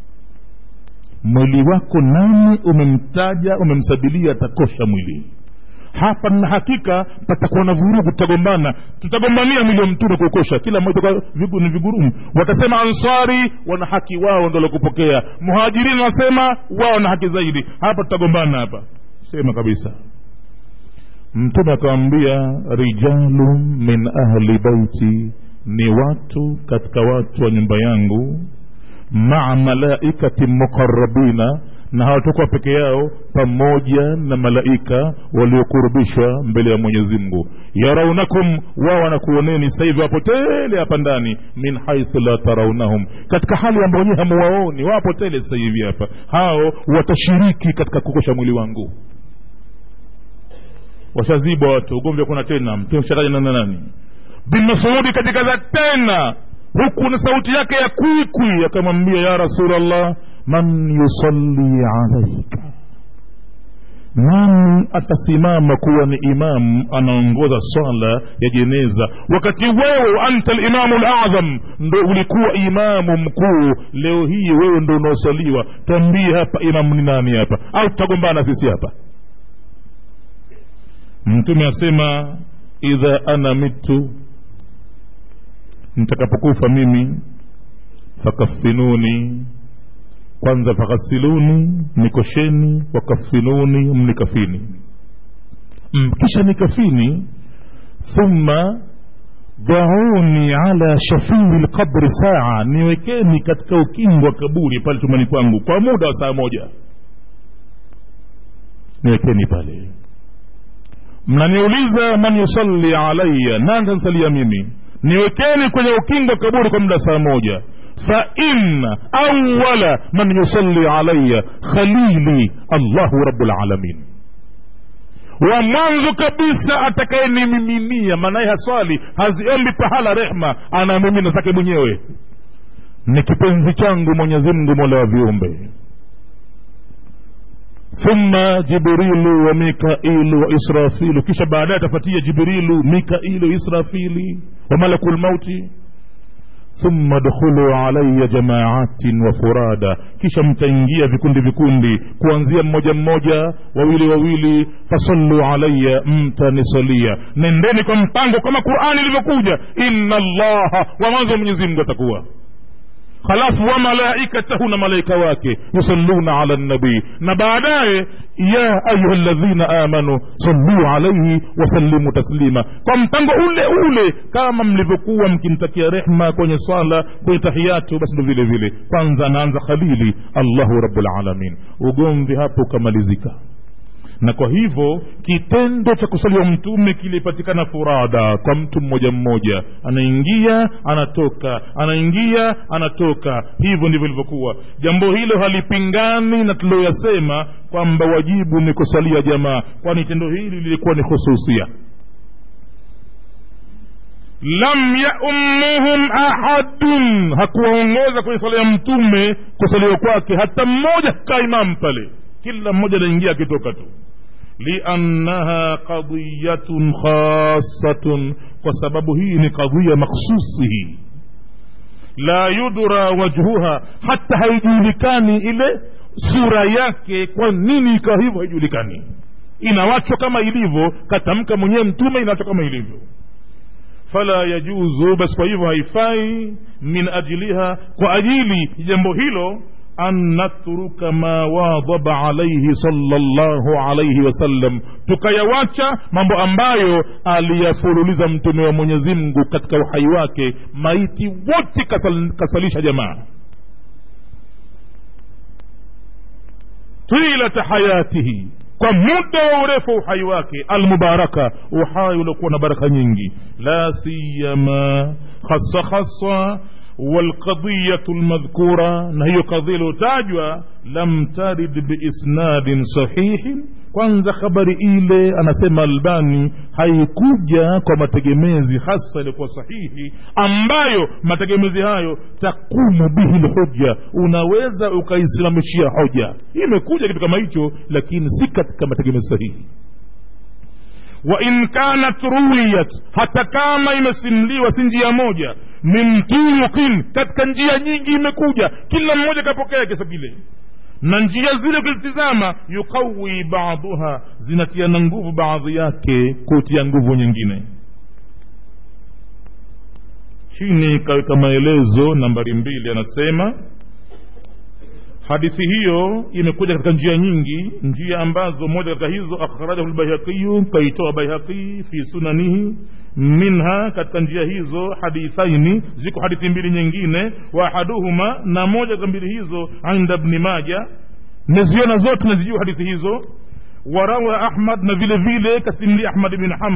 mwili wako nani umemtaja umemsabilia atakosha mwili hapa na hakika patakuwa na vurugu tutagombana tutagombania mwili wa mtume kuukosha kila mmoja kwa vigu, ni vigurumu watasema ansari wana haki wao ndo kupokea muhajirini wanasema wao na haki zaidi hapa tutagombana hapa sema kabisa mtume akawambia rijalu min ahli baiti ni watu katika watu wa nyumba yangu maa malaikati muqarabina na hawatakuwa peke yao pamoja na malaika waliokurubishwa mbele ya mwenyezi mungu yaraunakum wao wanakuoneni sasa hivi wapo tele hapa ndani min haithu la taraunahum katika hali ambayo nyewe hamuwaoni wapo tele sasa hivi hapa hao watashiriki katika kukosha mwili wangu washazibwa watu ugomvi hakuna tena mtume shataja nana nani bin masudi katika za tena huku na sauti yake ya kwikwi akamwambia ya rasulllah man yusalli alaika nani imamun atasimama kuwa ni imam anaongoza swala ya jeneza wakati wewe anta limamu ladham ndo ulikuwa imamu mkuu leo hii wewe ndo unaosaliwa twambie hapa imamu ni nani hapa au tutagombana sisi hapa mtume asema idha ana mitu nitakapokufa mimi fakafinuni kwanza faghasiluni nikosheni wakafinuni mnikafini kisha nikafini thumma dhauni ala shafiri lqabri saa niwekeni katika ukingo wa kaburi pale tumani kwangu kwa muda wa saa moja niwekeni pale mnaniuliza man yusalli alaya nani tansalia mimi niwekeni kwenye ukingo wa kaburi kwa muda saa moja فإن أول من يصلي علي خليلي الله رب العالمين wa mwanzo kabisa atakayenimiminia maanaye haswali haziombi pahala rehma anamimina zake mwenyewe ni kipenzi changu mwenyezi mungu mola wa viumbe thumma jibrilu wa mikailu wa israfilu kisha baadaye atafatia jibrilu mikailu israfili wa malaku lmauti thumma dkhulu alaya jamaatin wa furada kisha mtaingia vikundi vikundi kuanzia mmoja mmoja wawili wawili fasallu alaya mtanisalia nendeni kwa mpango kama qurani ilivyokuja inna allaha wa mwanzo mwenyezi mungu atakuwa halafu wa malaikatahu na malaika wake yusalluna ala nabii na baadaye ya ayuha ladhina amanu salluu alaihi wasallimu taslima kwa mpango ule ule kama mlivyokuwa mkimtakia rehma kwenye swala kwenye tahiyatu basi ndo vile vile kwanza anaanza khalili allahu rabulalamin ugomvi hapo ukamalizika na kwa hivyo kitendo cha kusaliwa mtume kilipatikana furada kwa mtu mmoja mmoja anaingia anatoka anaingia anatoka hivyo ndivyo ilivyokuwa jambo hilo halipingani na tulioyasema kwamba wajibu ni kusalia jamaa kwani tendo hili lilikuwa ni hususia lam yaummuhum ahadun hakuwaongoza kwenye sala ya mtume kusaliwa kwake hata mmoja kaa imamu pale kila mmoja anaingia akitoka tu liannaha qadiyatun khasatun kwa sababu hii ni qadhiya makhsusi hii la yudra wajhuha hata haijulikani ile sura yake kwa nini ikawa hivyo haijulikani inawachwa kama ilivyo katamka mwenyewe mtume inawachwa kama ilivyo fala yajuzu basi kwa hivyo haifai min ajiliha kwa ajili jambo hilo an natruka ma wadhaba alaihi sallallahu alaihi wasallam tukayawacha mambo ambayo aliyafululiza mtume wa mwenyezi mungu katika uhai wake maiti wote kasal, kasalisha jamaa tilata hayatihi kwa muda wa urefu wa uhai wake almubaraka uhai uliokuwa na baraka nyingi la siyama hasa hasa والقضية المذكورة نهي قضية لوتاجوا لم ترد بإسناد صحيح kwanza habari ile anasema albani haikuja kwa mategemezi hasa ilikuwa sahihi ambayo mategemezi hayo takumu bihi lhoja unaweza ukaisimamishia hoja imekuja kitu kama hicho lakini si katika mategemezi sahihi wain kanat ruwiyat hata kama imesimliwa si njia moja min turukin katika njia nyingi imekuja kila mmoja kapokea kisa kile na njia zile ukizitizama yuqawi baduha zinatiana nguvu baadhi yake kutia nguvu nyingine chini kaweka maelezo nambari mbili anasema hadithi hiyo imekuja katika njia nyingi njia ambazo moja katika hizo akhrajahu lbaihaqiyu kaitoa baihaqi fi sunanihi minha katika njia hizo hadithaini ziko hadithi mbili nyingine wa ahaduhuma na moja katika mbili hizo inda bni maja naziona zote nazijua hadithi hizo warawa ahmad na vile vile kasimli ahmad bin hamad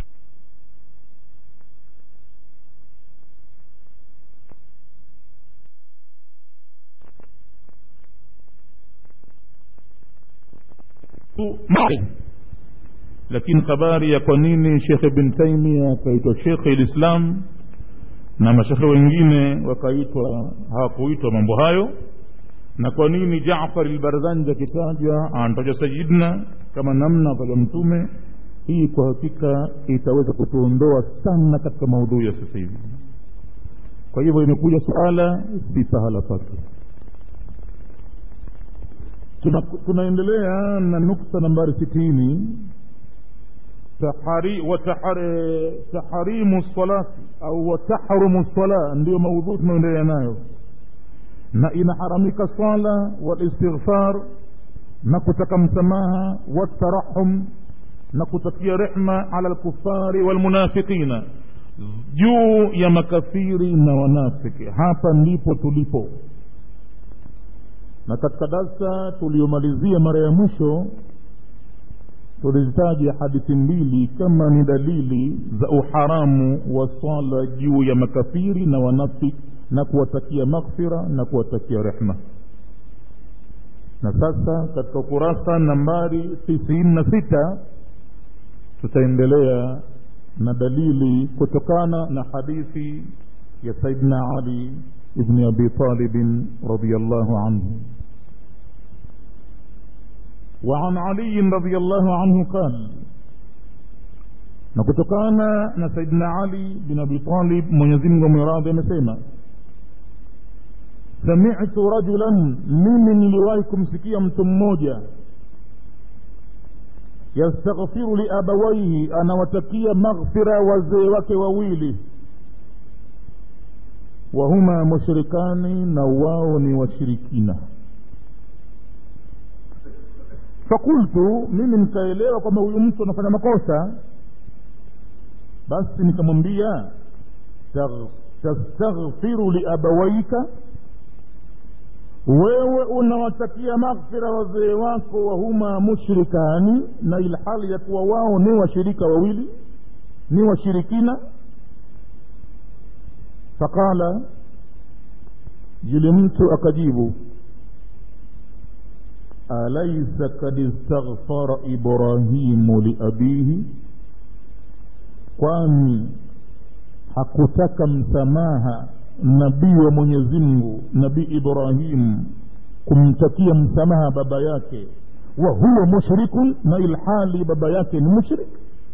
lakini habari ya kwa nini shekhe bin taimia akaitwa shekhe lislam na mashekhe wengine wakaitwa hawakuitwa mambo hayo na kwa nini jafar lbarzanji akitajwa anatajwa sayidna kama namna vya mtume hii kwa hakika itaweza kutuondoa sana katika maudhui ya sasa hivi kwa hivyo imekuja suala si pahala pake Tuna, tunaendelea na nukta nambari sitini tahari, watahari, taharimu salati au watahrumu sala ndiyo maudhui tunaendelea nayo na inaharamika sala walistighfar na kutaka msamaha watarahum na kutakia rehma ala lkufari walmunafiqina juu ya makafiri na wanafiki hapa ndipo tulipo na katika darsa tuliyomalizia mara ya mwisho tulizitaja hadithi mbili kama ni dalili za uharamu wa swala juu ya makafiri na wanafiki na kuwatakia maghfira na kuwatakia rehma na sasa katika ukurasa nambari tisini na sita tutaendelea na dalili kutokana na hadithi ya saidna ali ibni abi talibin radiallahu anhu وعن علي رضي الله عنه قال نكتكانا نسيدنا علي بن أبي طالب من يزنغ مراد مسيما سمعت رجلا ممن لوايكم سكيا متموجا يستغفر لأبويه أنا وتكيا مغفرة وزيوك وويلي وهما مشركان نواوني وشركين fakultu mimi nikaelewa kwamba huyu mtu anafanya makosa basi nikamwambia tastaghfiru liabawaika wewe unawatakia maghfira wazee wako wahuma mushrikani na ilhali ya kuwa wao ni washirika wawili ni washirikina faqala yule mtu akajibu alaisa kad istaghfara ibrahimu liabihi kwani hakutaka msamaha nabii wa mwenyezi mungu nabii ibrahim kumtakia msamaha baba yake wa huwa mushrikun na ilhali baba yake ni mushrik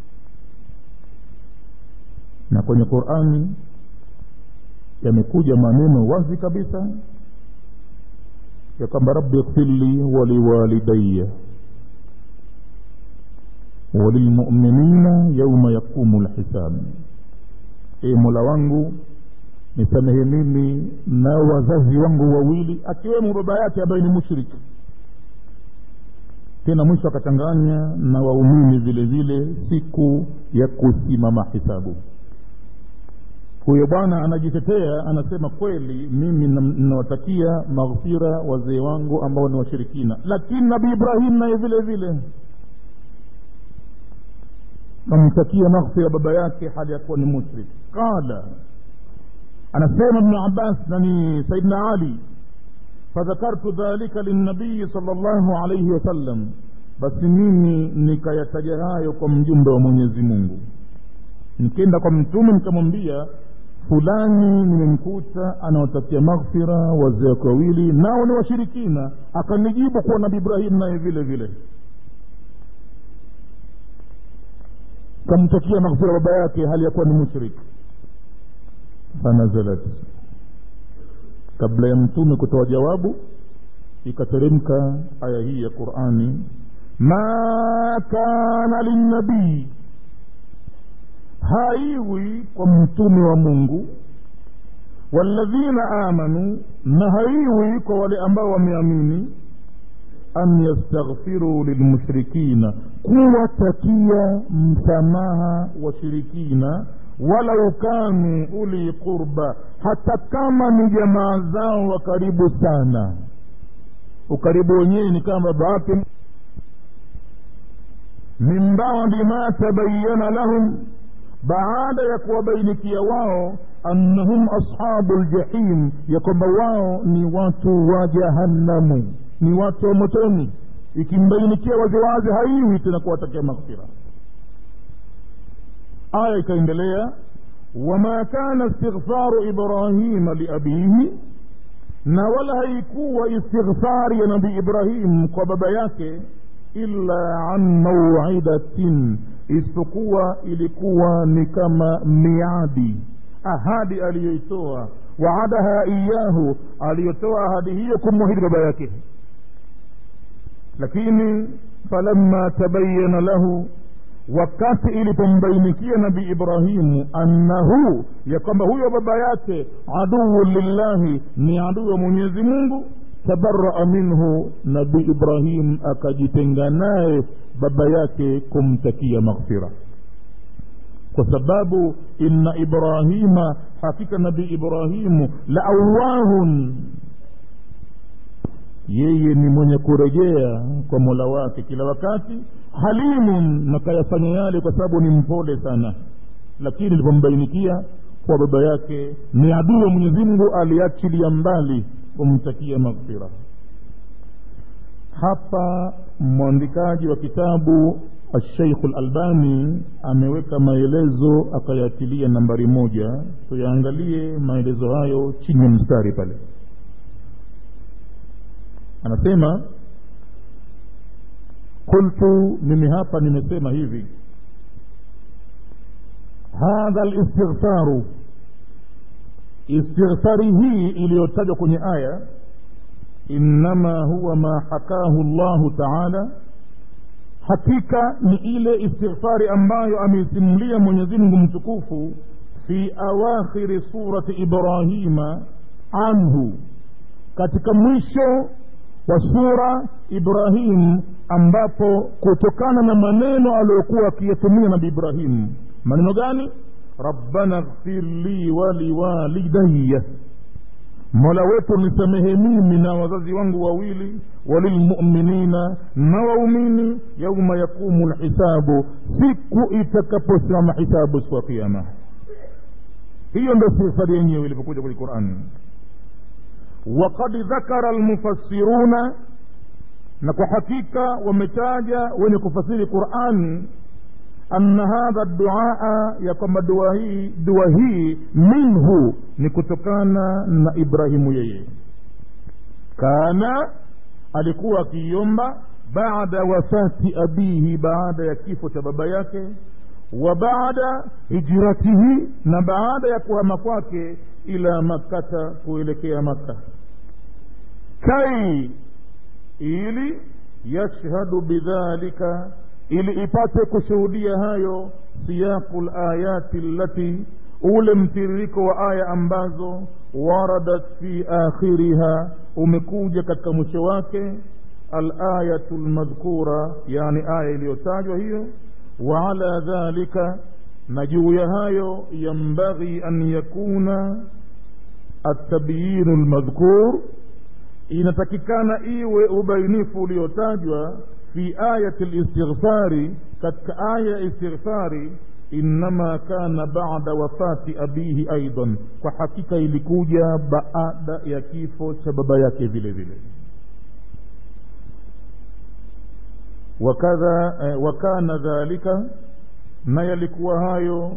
na kwenye qurani yamekuja maneno wazi kabisa ya kwamba rabbi ighfirli waliwalidaya walilmuminina yauma yaqumu lhisab e mola wangu nisamehe mimi na wazazi wangu wawili akiwemo baba yake ambaye ni mushriki tena mwisho akachanganya na waumini vile vile siku ya kusimama hisabu huyo bwana anajitetea anasema kweli mimi ninawatakia maghfira wazee wangu ambao ni washirikina lakini nabii ibrahim naye vile vile namtakia maghfira baba yake hali ya kuwa ni mushrik qala anasema ibnu abbas na ni saidna ali fadhakartu dhalika linabii sala llahu alaihi wasallam basi mimi nikayataja hayo kwa mjumbe wa mwenyezi mungu nikienda kwa mtume nikamwambia fulani nimemkuta anaotakia maghfira wazee wake wawili nao ni washirikina akanijibu kuwa nabi ibrahim naye vile vile kamtakia maghfira baba yake hali ya kuwa ni mushrik fanazalat kabla ya mtume kutoa jawabu ikateremka aya hii ya qurani ma kana linnabii haiwi kwa mtume wa mungu walladhina amanu na haiwi kwa wale ambao wameamini an yastaghfiru lilmushrikina kuwatakia msamaha washirikina walau kanu uli qurba hata kama ni jamaa zao wa karibu sana ukaribu wenyewe ni kama baba yake min badi ma tabayana lahum baada ya kuwabainikia wao annahum ashabu ljahim ya kwamba wao ni watu wa jahannamu ni watu wa motoni ikimbainikia waziwazi haiwi tena kuwatakia maghfira aya ikaendelea wama kana istighfaru ibrahima liabihi na wala haikuwa istighfari ya nabii ibrahim kwa baba yake illa an mauidatin isipokuwa ilikuwa ni kama miadi ahadi aliyoitoa waadaha iyahu aliyotoa ahadi hiyo kumwahidi baba yake lakini falamma tabayana lahu wakati ilipombainikia nabii ibrahimu annahu ya kwamba huyo baba yake aduu lillahi ni adui wa mwenyezi mungu tabaraa minhu nabii ibrahim akajitenga naye baba yake kumtakia maghfira kwa sababu inna ibrahima hakika nabii ibrahimu la awahun yeye ni mwenye kurejea kwa mola wake kila wakati halimun na kayafanya yale kwa sababu ni mpole sana lakini ilipombainikia kwa baba yake ni adui wa mwenyezi mungu aliachilia mbali kumtakia maghfira hapa mwandikaji wa kitabu alsheikhu lalbani ameweka maelezo akayatilia nambari moja tuyaangalie maelezo hayo chini ya mstari pale anasema qultu mimi hapa nimesema hivi hadha listighfaru istighfari hii iliyotajwa kwenye aya innama huwa ma hakahu llahu taala hakika ni ile istighfari ambayo ameisimulia mwenyezimngu mtukufu fi awakhiri surati ibrahima anhu katika mwisho wa sura ibrahim ambapo kutokana na maneno aliyokuwa akiyatumia nabi ibrahim maneno gani rabbana ghfir li waliwalidaya mola wetu nisamehe mimi na wazazi wangu wawili walilmuminina na waumini yauma yaqumu lhisabu siku itakaposimama hisabu siku ya kiama hiyo ndo sifari yenyewe ilipokuja kwenye qurani وقد ذكر المفسرون na kwa hakika wametaja wenye kufasiri qurani anna hadha duaa ya kwamba dua hii dua hii minhu ni kutokana na ibrahimu yeye kana alikuwa akiiomba baada wafati abihi baada ya kifo cha baba yake wa baada hijratihi na baada ya kuhama kwake ila makkata kuelekea makka kai ili yashhadu bidhalika ili ipate kushuhudia hayo siyaqu layati allati ule mtiririko wa aya ambazo waradat fi akhiriha umekuja katika mwisho wake alayatu lmadhkura yani aya iliyotajwa hiyo wa ala dhalika na juu ya hayo yambaghi an yakuna atabyinu lmadhkur inatakikana iwe ubainifu uliotajwa fi ayati listighfari katika aya ya istighfari innama kana bada wafati abihi aidan kwa hakika ilikuja baada ya kifo cha baba yake vile vile wakadha eh, wakana dhalika na yalikuwa hayo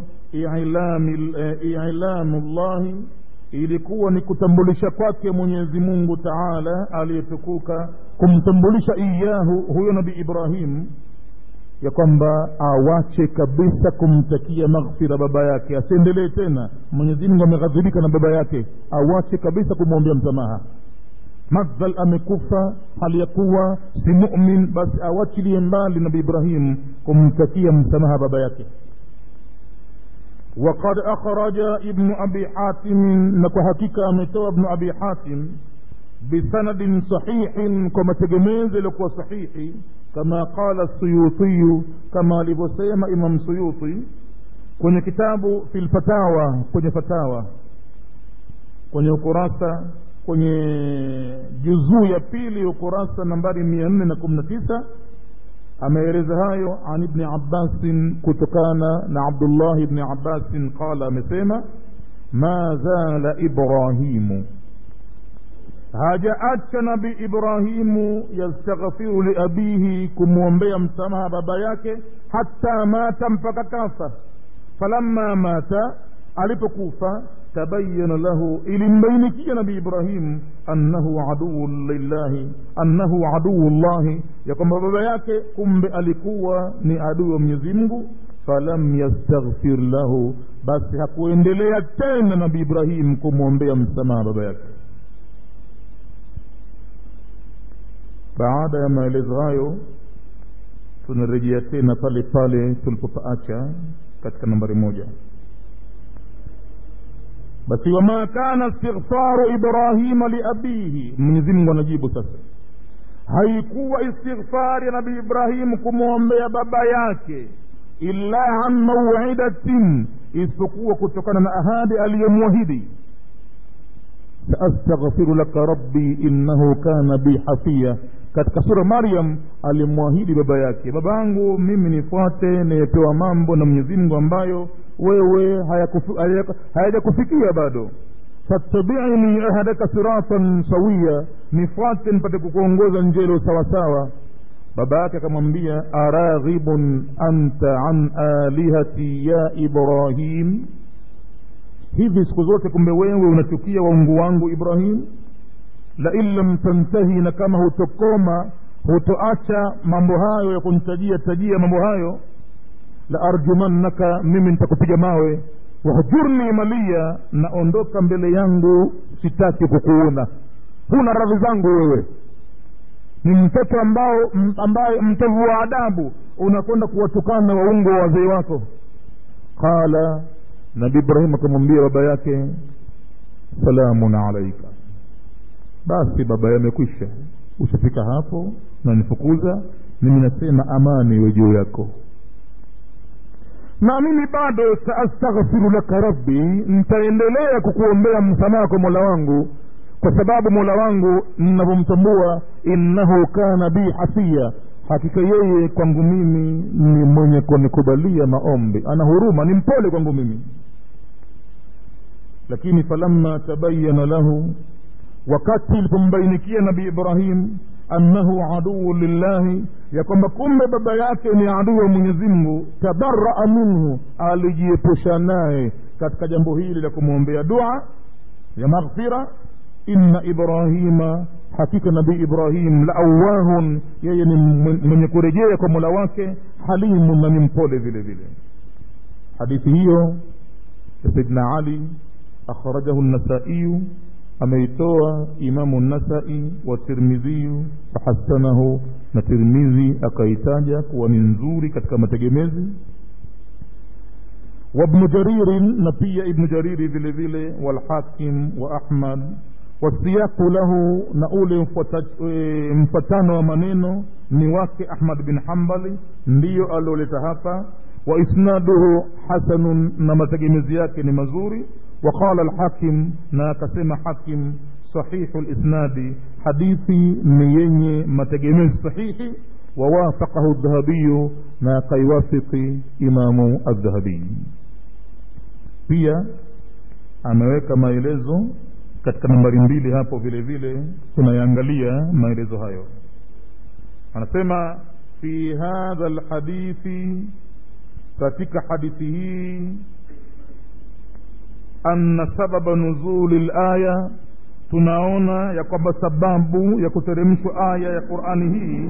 ilamu llahi ilikuwa ni kutambulisha kwake mwenyezi mungu taala aliyetukuka kumtambulisha iyahu huyo nabii ibrahim ya kwamba awache kabisa kumtakia maghfira baba yake asiendelee tena mwenyezi mungu ameghadhibika na baba yake awache kabisa kumwombea msamaha madhal amekufa hali ya kuwa si mumin basi awachilie mbali nabii ibrahim kumtakia msamaha baba yake وقد أخرج ابن أبي حاتم نكو حقيقة أمتوى ابن أبي حاتم بسند صحيح كما تجميز لكو صحيح كما قال السيوطي كما لبسيما إمام سيوطي kwenye kitabu fi lfatawa kwenye fatawa kwenye ukurasa kwenye juzuu ya pili ukurasa nambari mia nne na kumi na tisa ameeleza hayo an ibni abbasin kutokana na abdullahi ibni abbasin qala amesema ma zala ibrahimu hajaacha nabi ibrahimu yastaghfiru liabihi kumwombea msamaha baba yake hata mata mpaka kafa falamma mata alipokufa tabayana lahu ilimbainikia nabii ibrahim annahu aduu lillahi annahu aduu llahi ya kwamba baba yake kumbe alikuwa ni adui wa mwenyezi mungu falam yastaghfir lahu basi hakuendelea tena nabii ibrahim kumwombea msamaha baba yake baada ya maelezo hayo tunarejea tena pale pale tulipopaacha katika nambari moja basi wama kana istighfaru ibrahima liabihi mwenyezi mungu anajibu sasa haikuwa istighfari ya nabii ibrahimu kumwombea baba yake illa an mauidatin isipokuwa kutokana na ahadi aliyomwahidi saastaghfiru laka rabbi innahu kana bi hafia katika sura maryam alimwahidi baba yake baba yangu mimi nifuate nimepewa mambo na mwenyezi mungu ambayo wewe hayajakufikia bado fattabiini ahadaka siratan sawia nifuate nipate kukuongoza njelo sawasawa baba yake akamwambia araghibun anta an alihati ya ibrahim hivi siku zote kumbe wewe unachukia waungu wangu ibrahim lain lam tantahi na kama hutokoma hutoacha mambo hayo ya kunitajia tajia mambo hayo la arjumannaka mimi nitakupiga mawe wahjurni malia naondoka mbele yangu sitaki kukuona huna radhi zangu wewe ni mtoto ambao ambaye mtovu wa adabu unakwenda kuwatukana waungo wa wazee wako qala nabi ibrahim akamwambia baba yake salamun alaika basi baba yamekwisha ushafika hapo nanifukuza mimi nasema amani iwe juu yako na mimi bado saastaghfiru laka rabbi nitaendelea kukuombea msamaha kwa mola wangu kwa sababu mola wangu ninavyomtambua innahu kana bi hasia hakika yeye kwangu mimi ni mwenye kunikubalia maombi ana huruma ni mpole kwangu mimi lakini falamma tabayana lahu wakati ilipombainikia nabii ibrahim annahu aduu lillahi ya kwamba kumbe baba yake ni adui wa mwenyezi mungu tabaraa minhu alijiepusha naye katika jambo hili la kumwombea dua ya maghfira inna ibrahima hakika nabii ibrahim la awahun yeye ni mwenye kurejea kwa mola wake halimun na ni mpole vile vile hadithi hiyo ya sayidina ali akhrajahu nasaiyu ameitoa imamu nasai wa tirmidhiyu wahasanahu na tirmidhi akaitaja kuwa ni nzuri katika mategemezi وابن جرير نبي ابن جرير vile vile والحاكم وأحمد والسياق له نقول mfatano wa maneno ni wake ahmad bin hambali ndiyo alioleta hapa waisnaduhu hasanun na mategemezi yake ni mazuri وقال الحاكم na akasema hakim sahihu lisnadi hadithi ni yenye mategemezi sahihi wawafaqahu dhahabiyu na akaiwafiki imamu aldhahabiyi pia ameweka maelezo katika nambari mbili hapo vile vile tunayaangalia maelezo hayo anasema fi hadha lhadithi katika hadithi hii anna sababa nuzuli laya tunaona ya kwamba sababu ya kuteremshwa aya ya qurani hii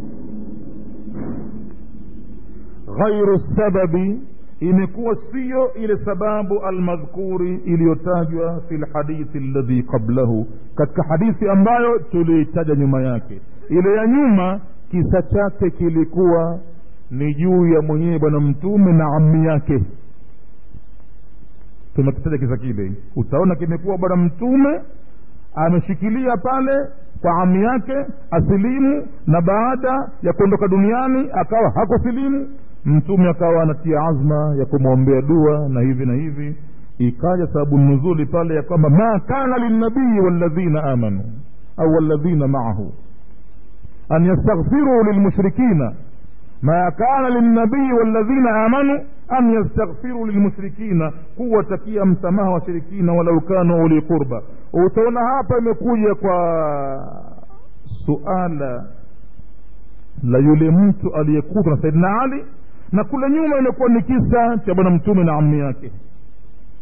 ghairu sababi imekuwa siyo ile sababu almadhkuri iliyotajwa fi lhadithi alladhi qablahu katika hadithi ambayo tuliitaja nyuma yake ile ya nyuma kisa chake kilikuwa ni juu ya mwenyewe bwana mtume na ammi yake tumekitaja kisa kile utaona kimekuwa bwana mtume ameshikilia pale kwa ami yake asilimu na baada ya kuondoka duniani akawa hakusilimu mtume akawa anatia azma ya kumwombea dua na hivi na hivi ikaja sababu nuzuli pale ya kwamba ma kana lilnabii walladhina amanu au walladhina maahu an yastaghfiruu lilmushrikina ما كان للنبي والذين آمنوا أن يستغفروا للمشركين قوة كيا مسamaha washirikina walau kanu uli qurba utaona hapa imekuja kwa suala la yule mtu aliyekutwa na saidina ali na kule nyuma imekuwa ni kisa cha bwana mtume na ammi yake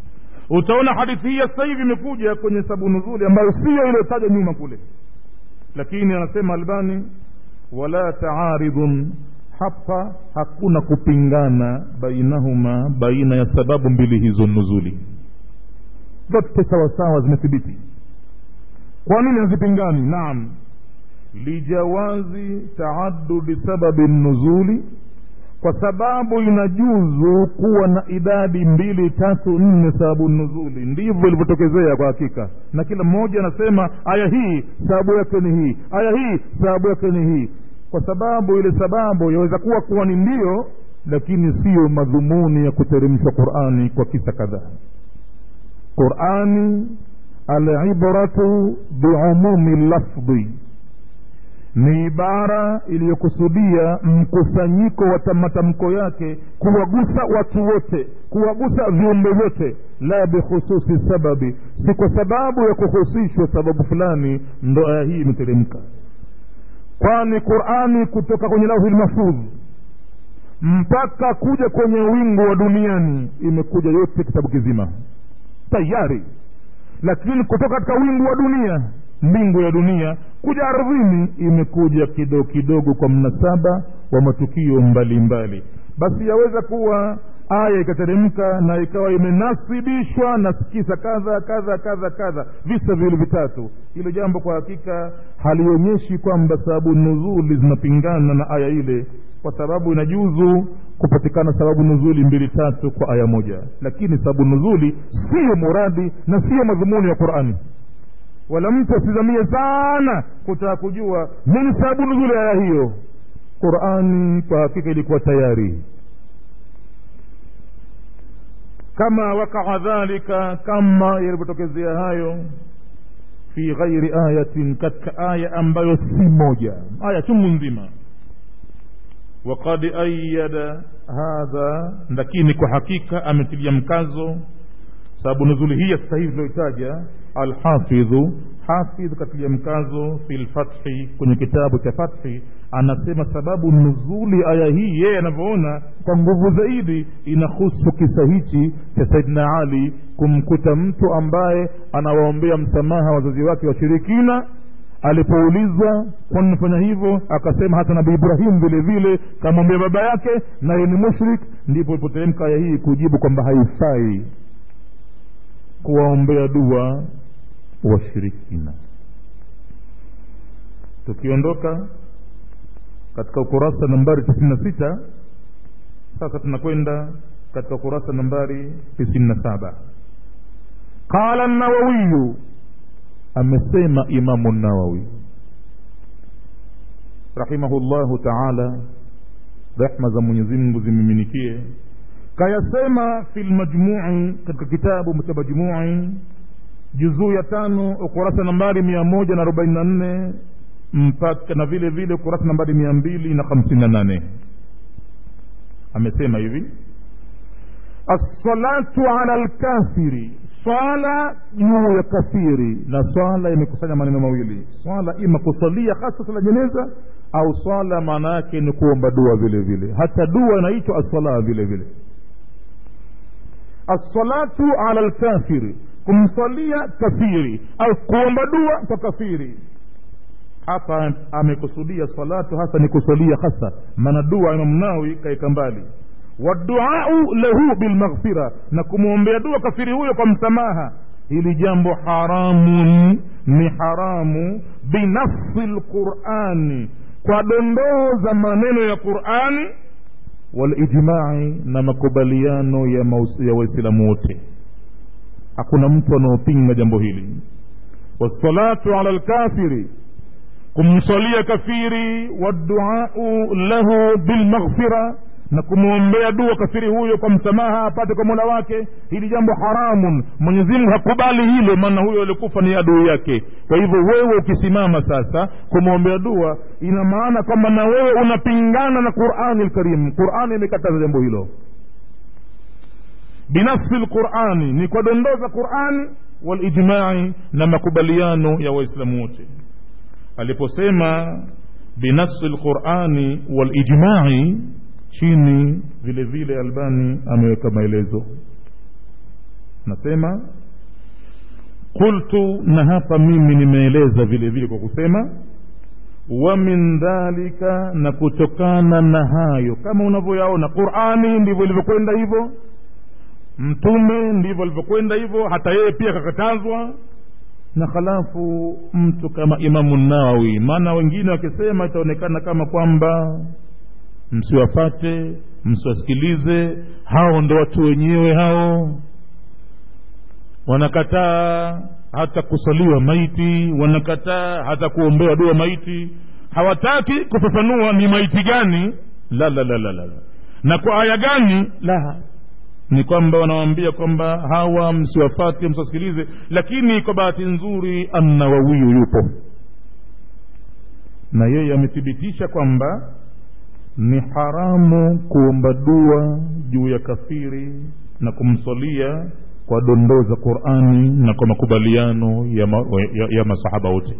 utaona hadithi hii ya sasa hivi imekuja kwenye sababu nuzuli ambayo siyo iliyotaja nyuma kule lakini anasema albani wala taaridhun hapa hakuna kupingana bainahuma baina ya sababu mbili hizo nuzuli zote sawasawa zimethibiti kwa nini hazipingani naam lijawazi taadudi sababi nuzuli kwa sababu inajuzu kuwa na idadi mbili tatu nne sababu nuzuli ndivyo ilivyotokezea kwa hakika na kila mmoja anasema aya hii sababu yake ni hii aya hii sababu yake ni hii kwa sababu ile sababu yaweza kuwa kuwa ni ndio lakini siyo madhumuni ya kuteremshwa qurani kwa kisa kadhaa qurani alibratu biumumi lafdhi ni ibara iliyokusudia mkusanyiko wa matamko yake kuwagusa watu wote kuwagusa viumbe vyote la bikhususi sababi si kwa sababu ya kuhusishwa sababu fulani ndo aya hii imeteremka kwani qurani kutoka kwenye lauhi lmahfudh mpaka kuja kwenye wingu wa duniani imekuja yote kitabu kizima tayari lakini kutoka katika wingu wa dunia mbingu ya dunia kuja ardhini imekuja kidogo kidogo kwa mnasaba wa matukio mbalimbali mbali. basi yaweza kuwa aya ikateremka na ikawa imenasibishwa na kisa kadha kadha kadha kadha visa viwili vitatu hilo jambo kwa hakika halionyeshi kwamba sababu nuzuli zinapingana na aya ile kwa sababu inajuzu kupatikana sababu nuzuli mbili tatu kwa aya moja lakini sababu nuzuli siyo muradi na siyo madhumuni ya qurani wala mtu asizamie sana kutaka kujua nini sababu nuzuli aya hiyo qurani kwa hakika ilikuwa tayari kama wakaa dhalika kama yalivyotokezea hayo fi ghairi ayatin katika aya ambayo si moja aya chungu nzima وقد أيد هذا lakini kwa hakika ametilia mkazo sababu nuzuli hii sasa hivi tulioitaja alhafidhu hafidh katilia mkazo fi lfathi kwenye kitabu cha fathi anasema sababu nuzuli aya hii yeye anavyoona kwa nguvu zaidi inahusu kisa hichi cha saidina ali kumkuta mtu ambaye anawaombea msamaha wazazi wake washirikina alipoulizwa kwani nafanya hivyo akasema hata nabii ibrahim vile vile kamwambia baba yake naye ni mushrik ndipo ilipoteremka aya hii kujibu kwamba haifai kuwaombea dua washirikina tukiondoka katika ukurasa nambari tisini na sita sasa tunakwenda katika ukurasa nambari tisini na saba qala nawawiyu amesema imamu nawawi rahimahullahu taala rehma za mwenyezi mungu zimiminikie kayasema fi lmajmui katika kitabu cha majmui juzuu ya tano ukurasa nambari mia moja na arobaini na nne mpaka na vile vile ukurasa nambari mia mbili na hamsini na nane amesema hivi assalatu ala lkafiri swala juu ya kafiri na swala imekusanya maneno mawili swala ima kusalia hasa sala jeneza au swala maana yake ni kuomba dua vile vile hata dua inaitwa assala vile vile assalatu ala lkafiri kumswalia kafiri au kuomba dua kwa kafiri hapa amekusudia salatu hasa ni kusalia hasa maana dua imamnawi kaeka mbali waduau lahu bilmaghfira na kumwombea dua kafiri huyo kwa msamaha hili jambo haramun ni haramu binafsi lqurani kwa dondoo za maneno ya qurani walijmai na makubaliano ya, ya waislamu wote hakuna mtu anaopinga jambo hili wassalatu ala lkafiri kumswalia kafiri waduau lahu bilmaghfira na kumwombea dua kafiri huyo kwa msamaha apate kwa mola wake hili jambo haramun mwenyezimungu hakubali hilo maana huyo alikufa ni adui yake kwa hivyo wewe ukisimama sasa kumwombea dua ina maana kwamba na wewe unapingana na qurani lkarim qurani imekataza jambo hilo binafsi lqurani ni kwa dondoo za qurani walijmai na makubaliano ya waislamu wote aliposema binafsi lqurani walijmai chini vile vile albani ameweka maelezo nasema qultu na hapa mimi nimeeleza vile vile kwa kusema wa min dhalika na kutokana na hayo kama unavyoyaona qurani ndivyo ilivyokwenda hivyo mtume ndivyo alivyokwenda hivyo hata yeye pia kakatazwa na halafu mtu kama imamu nawawi maana wengine wakisema itaonekana kama kwamba msiwafate msiwasikilize hao ndo watu wenyewe hao wanakataa hata kusaliwa maiti wanakataa hata kuombewa dua maiti hawataki kufafanua ni maiti gani la la la la la na kwa aya gani la ni kwamba wanawambia kwamba hawa msiwafate msiwasikilize lakini kwa bahati nzuri annawawiyu yupo na yeye amethibitisha kwamba ni haramu kuomba dua juu ya kafiri na kumswalia kwa dondoo za qurani na kwa makubaliano ya, ma, ya, ya masahaba wote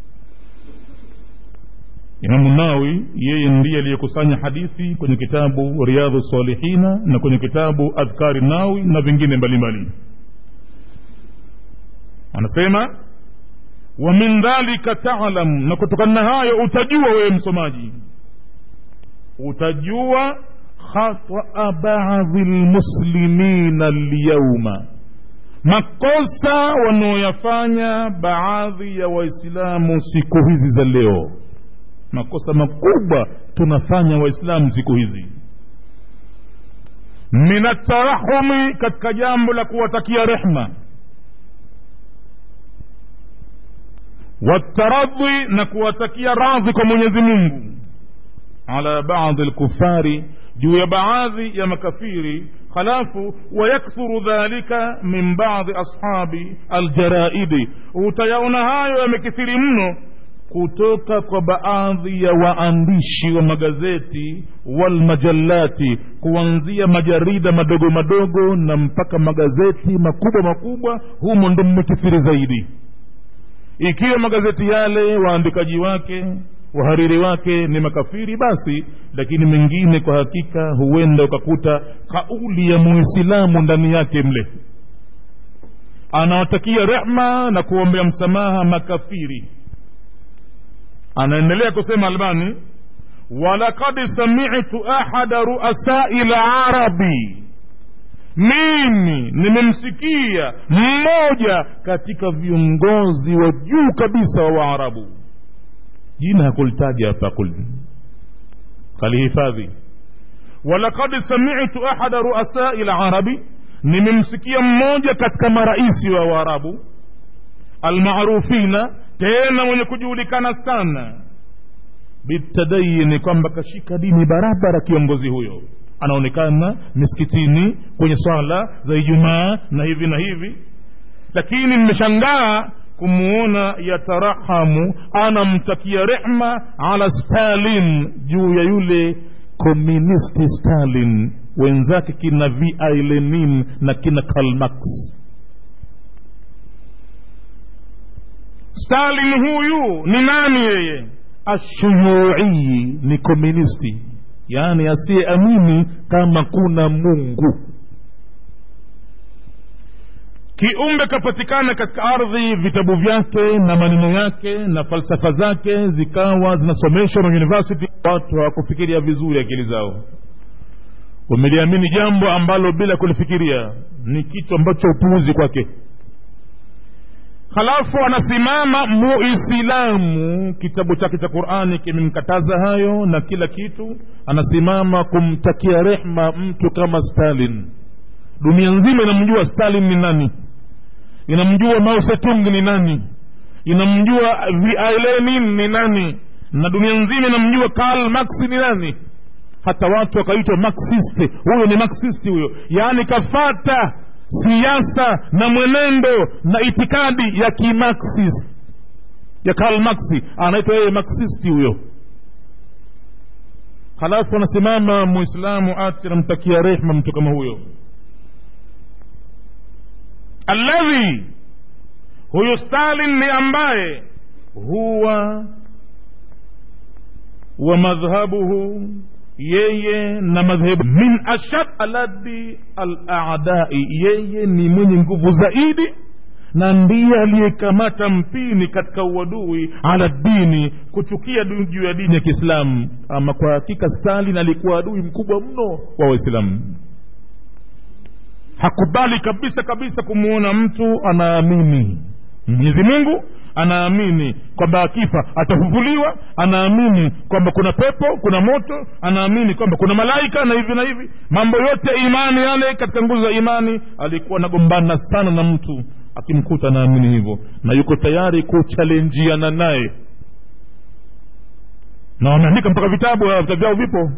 imamu nawi yeye ndiye aliyekusanya hadithi kwenye kitabu riadhu salihina na kwenye kitabu adhkari nawi na vingine mbalimbali anasema wa min dhalika talam na kutokana na hayo utajua wewe msomaji utajua khataa badhi lmuslimina lyauma makosa wanaoyafanya baadhi ya waislamu siku hizi za leo makosa makubwa tunafanya waislamu siku hizi min atarahumi katika jambo la kuwatakia rehma wataradhi na kuwatakia radhi kwa mwenyezi mungu ala badi lkufari juu ya baadhi ya makafiri halafu wayakthuru dhalika min badi ashabi aljaraidi utayaona hayo yamekithiri mno kutoka kwa baadhi ya waandishi wa magazeti walmajallati kuanzia majarida madogo madogo na mpaka magazeti makubwa makubwa humo ndo mmekithiri zaidi ikiwa magazeti yale waandikaji wake wahariri wake ni makafiri basi lakini mengine kwa hakika huenda ukakuta kauli ya muislamu ndani yake mle anawatakia rehma na kuombea msamaha makafiri anaendelea kusema albani walaqad samitu ahada ruasai larabi mimi nimemsikia mmoja katika viongozi wa juu kabisa wa waarabu jina hakulitaja hapa kul kalihifadhi walaqad samitu ahada ruasai larabi nimemsikia mmoja katika maraisi wa waarabu almarufina tena mwenye kujulikana sana bitadayini kwamba kashika dini barabara kiongozi huyo anaonekana misikitini kwenye swala za ijumaa na hivi na hivi lakini nimeshangaa kumuona yatarahamu anamtakia rehma ala stalin juu ya yule komunisti stalin wenzake kina vi lenin na kina kalmax stalin huyu ni nani yeye ashuyuii ni komunisti yaani asiyeamini kama kuna mungu kiumbe kapatikana katika ardhi vitabu vyake na maneno yake na falsafa zake zikawa zinasomeshwa na university watu hawakufikiria vizuri akili zao wameliamini jambo ambalo bila kulifikiria ni kitu ambacho upuuzi kwake halafu anasimama muislamu kitabu chake cha qurani kimemkataza hayo na kila kitu anasimama kumtakia rehma mtu kama stalin dunia nzima inamjua stalin ni nani inamjua mao setung ni nani inamjua vilenin ni nani na dunia nzima inamjua karl max ni nani hata watu wakaitwa marxist huyo ni marxist huyo yaani kafata siasa na mwenendo na itikadi ya kimarxist ya karl maxi anaitwa yeye marxisti huyo halafu anasimama muislamu ati anamtakia rehma mtu kama huyo alladhi huyu stalin ni ambaye huwa wa madhhabuhu yeye na madhehebu min ashad aladi aladai yeye ni mwenye nguvu zaidi na ndiye aliyekamata mpini katika uadui ala dini kuchukia juu ya dini ya kiislamu ama kwa hakika stalin alikuwa adui mkubwa mno wa waislamu hakubali kabisa kabisa kumwona mtu anaamini mwenyezi mungu anaamini kwamba akifa atafufuliwa anaamini kwamba kuna pepo kuna moto anaamini kwamba kuna malaika na hivi na hivi mambo yote ya imani yale katika nguzo za imani alikuwa anagombana sana na mtu akimkuta anaamini hivyo na yuko tayari kuchalenjiana naye na wameandika mpaka vitabu vitabu vyao vipo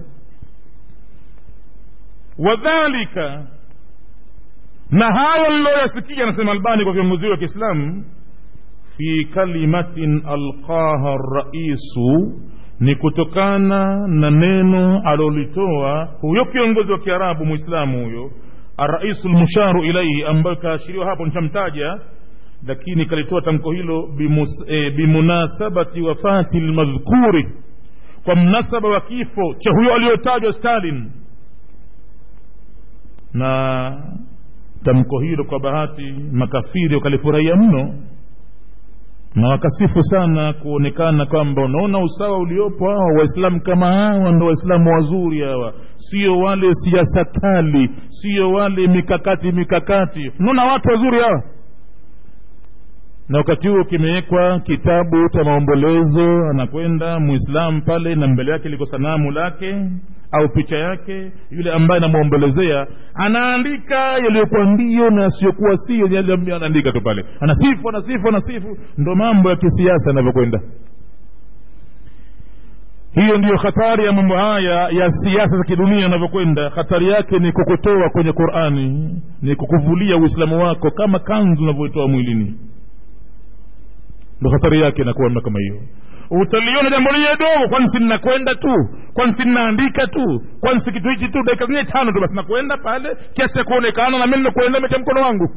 wadhalika na hayo liloyasikia anasema albani kwa viongozi wa kiislamu fi kalimatin alqaha raisu ni kutokana na neno alolitoa huyo kiongozi wa kiarabu mwislamu huyo araisu lmusharu ilaihi ambayo kaashiriwa hapo nichamtaja lakini kalitoa tamko hilo bimus, e, bimunasabati wafati lmadhkuri kwa mnasaba wa kifo cha huyo aliyotajwa stalin na tamko hilo kwa bahati makafiri wakalifurahia mno na wakasifu sana kuonekana kwamba unaona usawa uliopo hawa waislamu kama hawa ndo waislamu wazuri hawa sio wale siasa kali sio wale mikakati mikakati unaona watu wazuri hawa na wakati huo kimewekwa kitabu cha maombolezo anakwenda muislamu pale na mbele yake liko sanamu lake au picha yake yule ambaye anamwombolezea anaandika yaliyokuwa ndio na yasiyokuwa sio yale anaandika tu pale anasifu anasifu anasifu ndo mambo ya kisiasa yanavyokwenda hiyo ndiyo hatari ya mambo haya ya siasa za kidunia yanavyokwenda hatari yake ni kukutoa kwenye qurani ni kukuvulia uislamu wako kama kanzu unavyoitoa mwilini ndo hatari yake inakuwa kama hiyo utaliona jambo lile dogo kwani si ninakwenda tu kwani si ninaandika tu kwani si kitu hichi tu dakika zenyewe tano tu basi nakwenda pale kiasi cha kuonekana na mi nakwenda mecha mkono wangu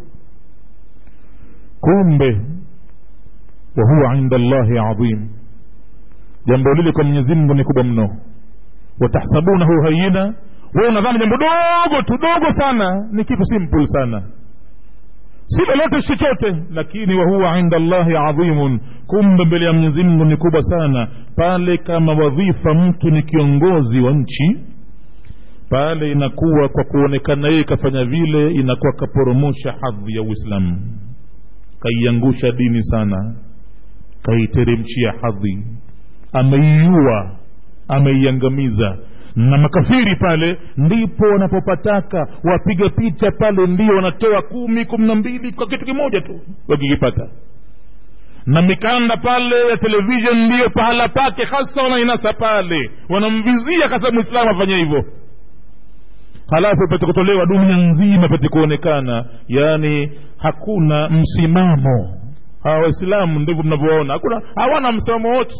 kumbe wahuwa inda llahi adhim jambo lile kwa mwenyezi mungu ni kubwa mno watahsabunahu hayina we unadhani jambo dogo tu dogo sana ni kitu simple sana si lolote chochote lakini wahuwa inda llahi adhimun kumbe mbele ya mwenyezi mungu ni kubwa sana pale kama wadhifa mtu ni kiongozi wa nchi pale inakuwa kwa kuonekana yeye kafanya vile inakuwa kaporomosha hadhi ya uislamu kaiangusha dini sana kaiteremshia hadhi ameiua ameiangamiza na makafiri pale ndipo wanapopataka wapiga picha pale ndio wanatoa kumi kumi na mbili kwa kitu kimoja tu wakikipata na mikanda pale ya televishen ndiyo pahala pake hasa wanainasa pale wanamvizia hasa mwislamu afanye hivyo halafu pate kutolewa dunia nzima pate kuonekana yaani hakuna msimamo hawa waislamu ndivyo mnavyoona hakuna hawana msimamo wote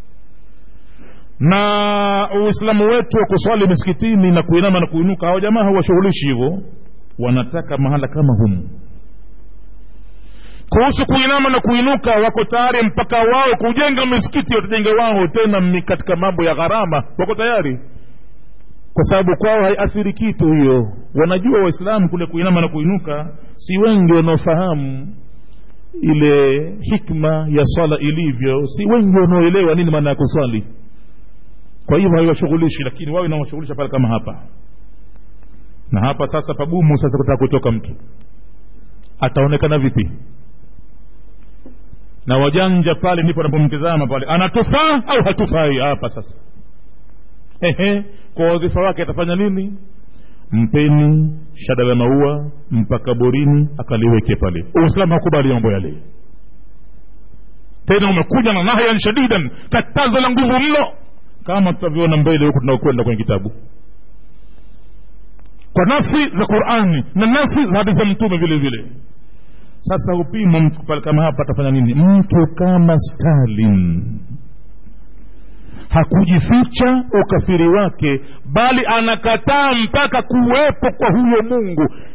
na uislamu wetu wa kuswali misikitini na kuinama na kuinuka hawa jamaa hawashughulishi hivyo wanataka mahala kama humu kuhusu kuinama na kuinuka wako tayari mpaka wao kujenga misikiti watajenga wao tena katika mambo ya gharama wako tayari kwa sababu kwao haiathiri kitu hiyo wanajua waislamu kule kuinama na kuinuka si wengi wanaofahamu ile hikma ya swala ilivyo si wengi wanaoelewa nini maana ya kuswali kwa hivyo haiwashughulishi lakini wao inawashughulisha pale kama hapa na hapa sasa pagumu sasa kutaka kutoka mtu ataonekana vipi na wajanja pale ndipo anapomtizama pale anatufaa au hatufai hapa sasa ehe kwa wadhifa wake atafanya nini mpeni shada la maua mpaka borini akaliweke pale uislamu hakubali mambo yale tena umekuja na nahyan shadidan katazo la nguvu mno kama tutavyoona mbele huku tunaokwenda kwenye kitabu kwa nafsi za qurani na nafsi za hadithi za mtume vile vile sasa upimo mtu pale kama hapa atafanya nini mtu kama stalin hakujificha ukafiri wake bali anakataa mpaka kuwepo kwa huyo mungu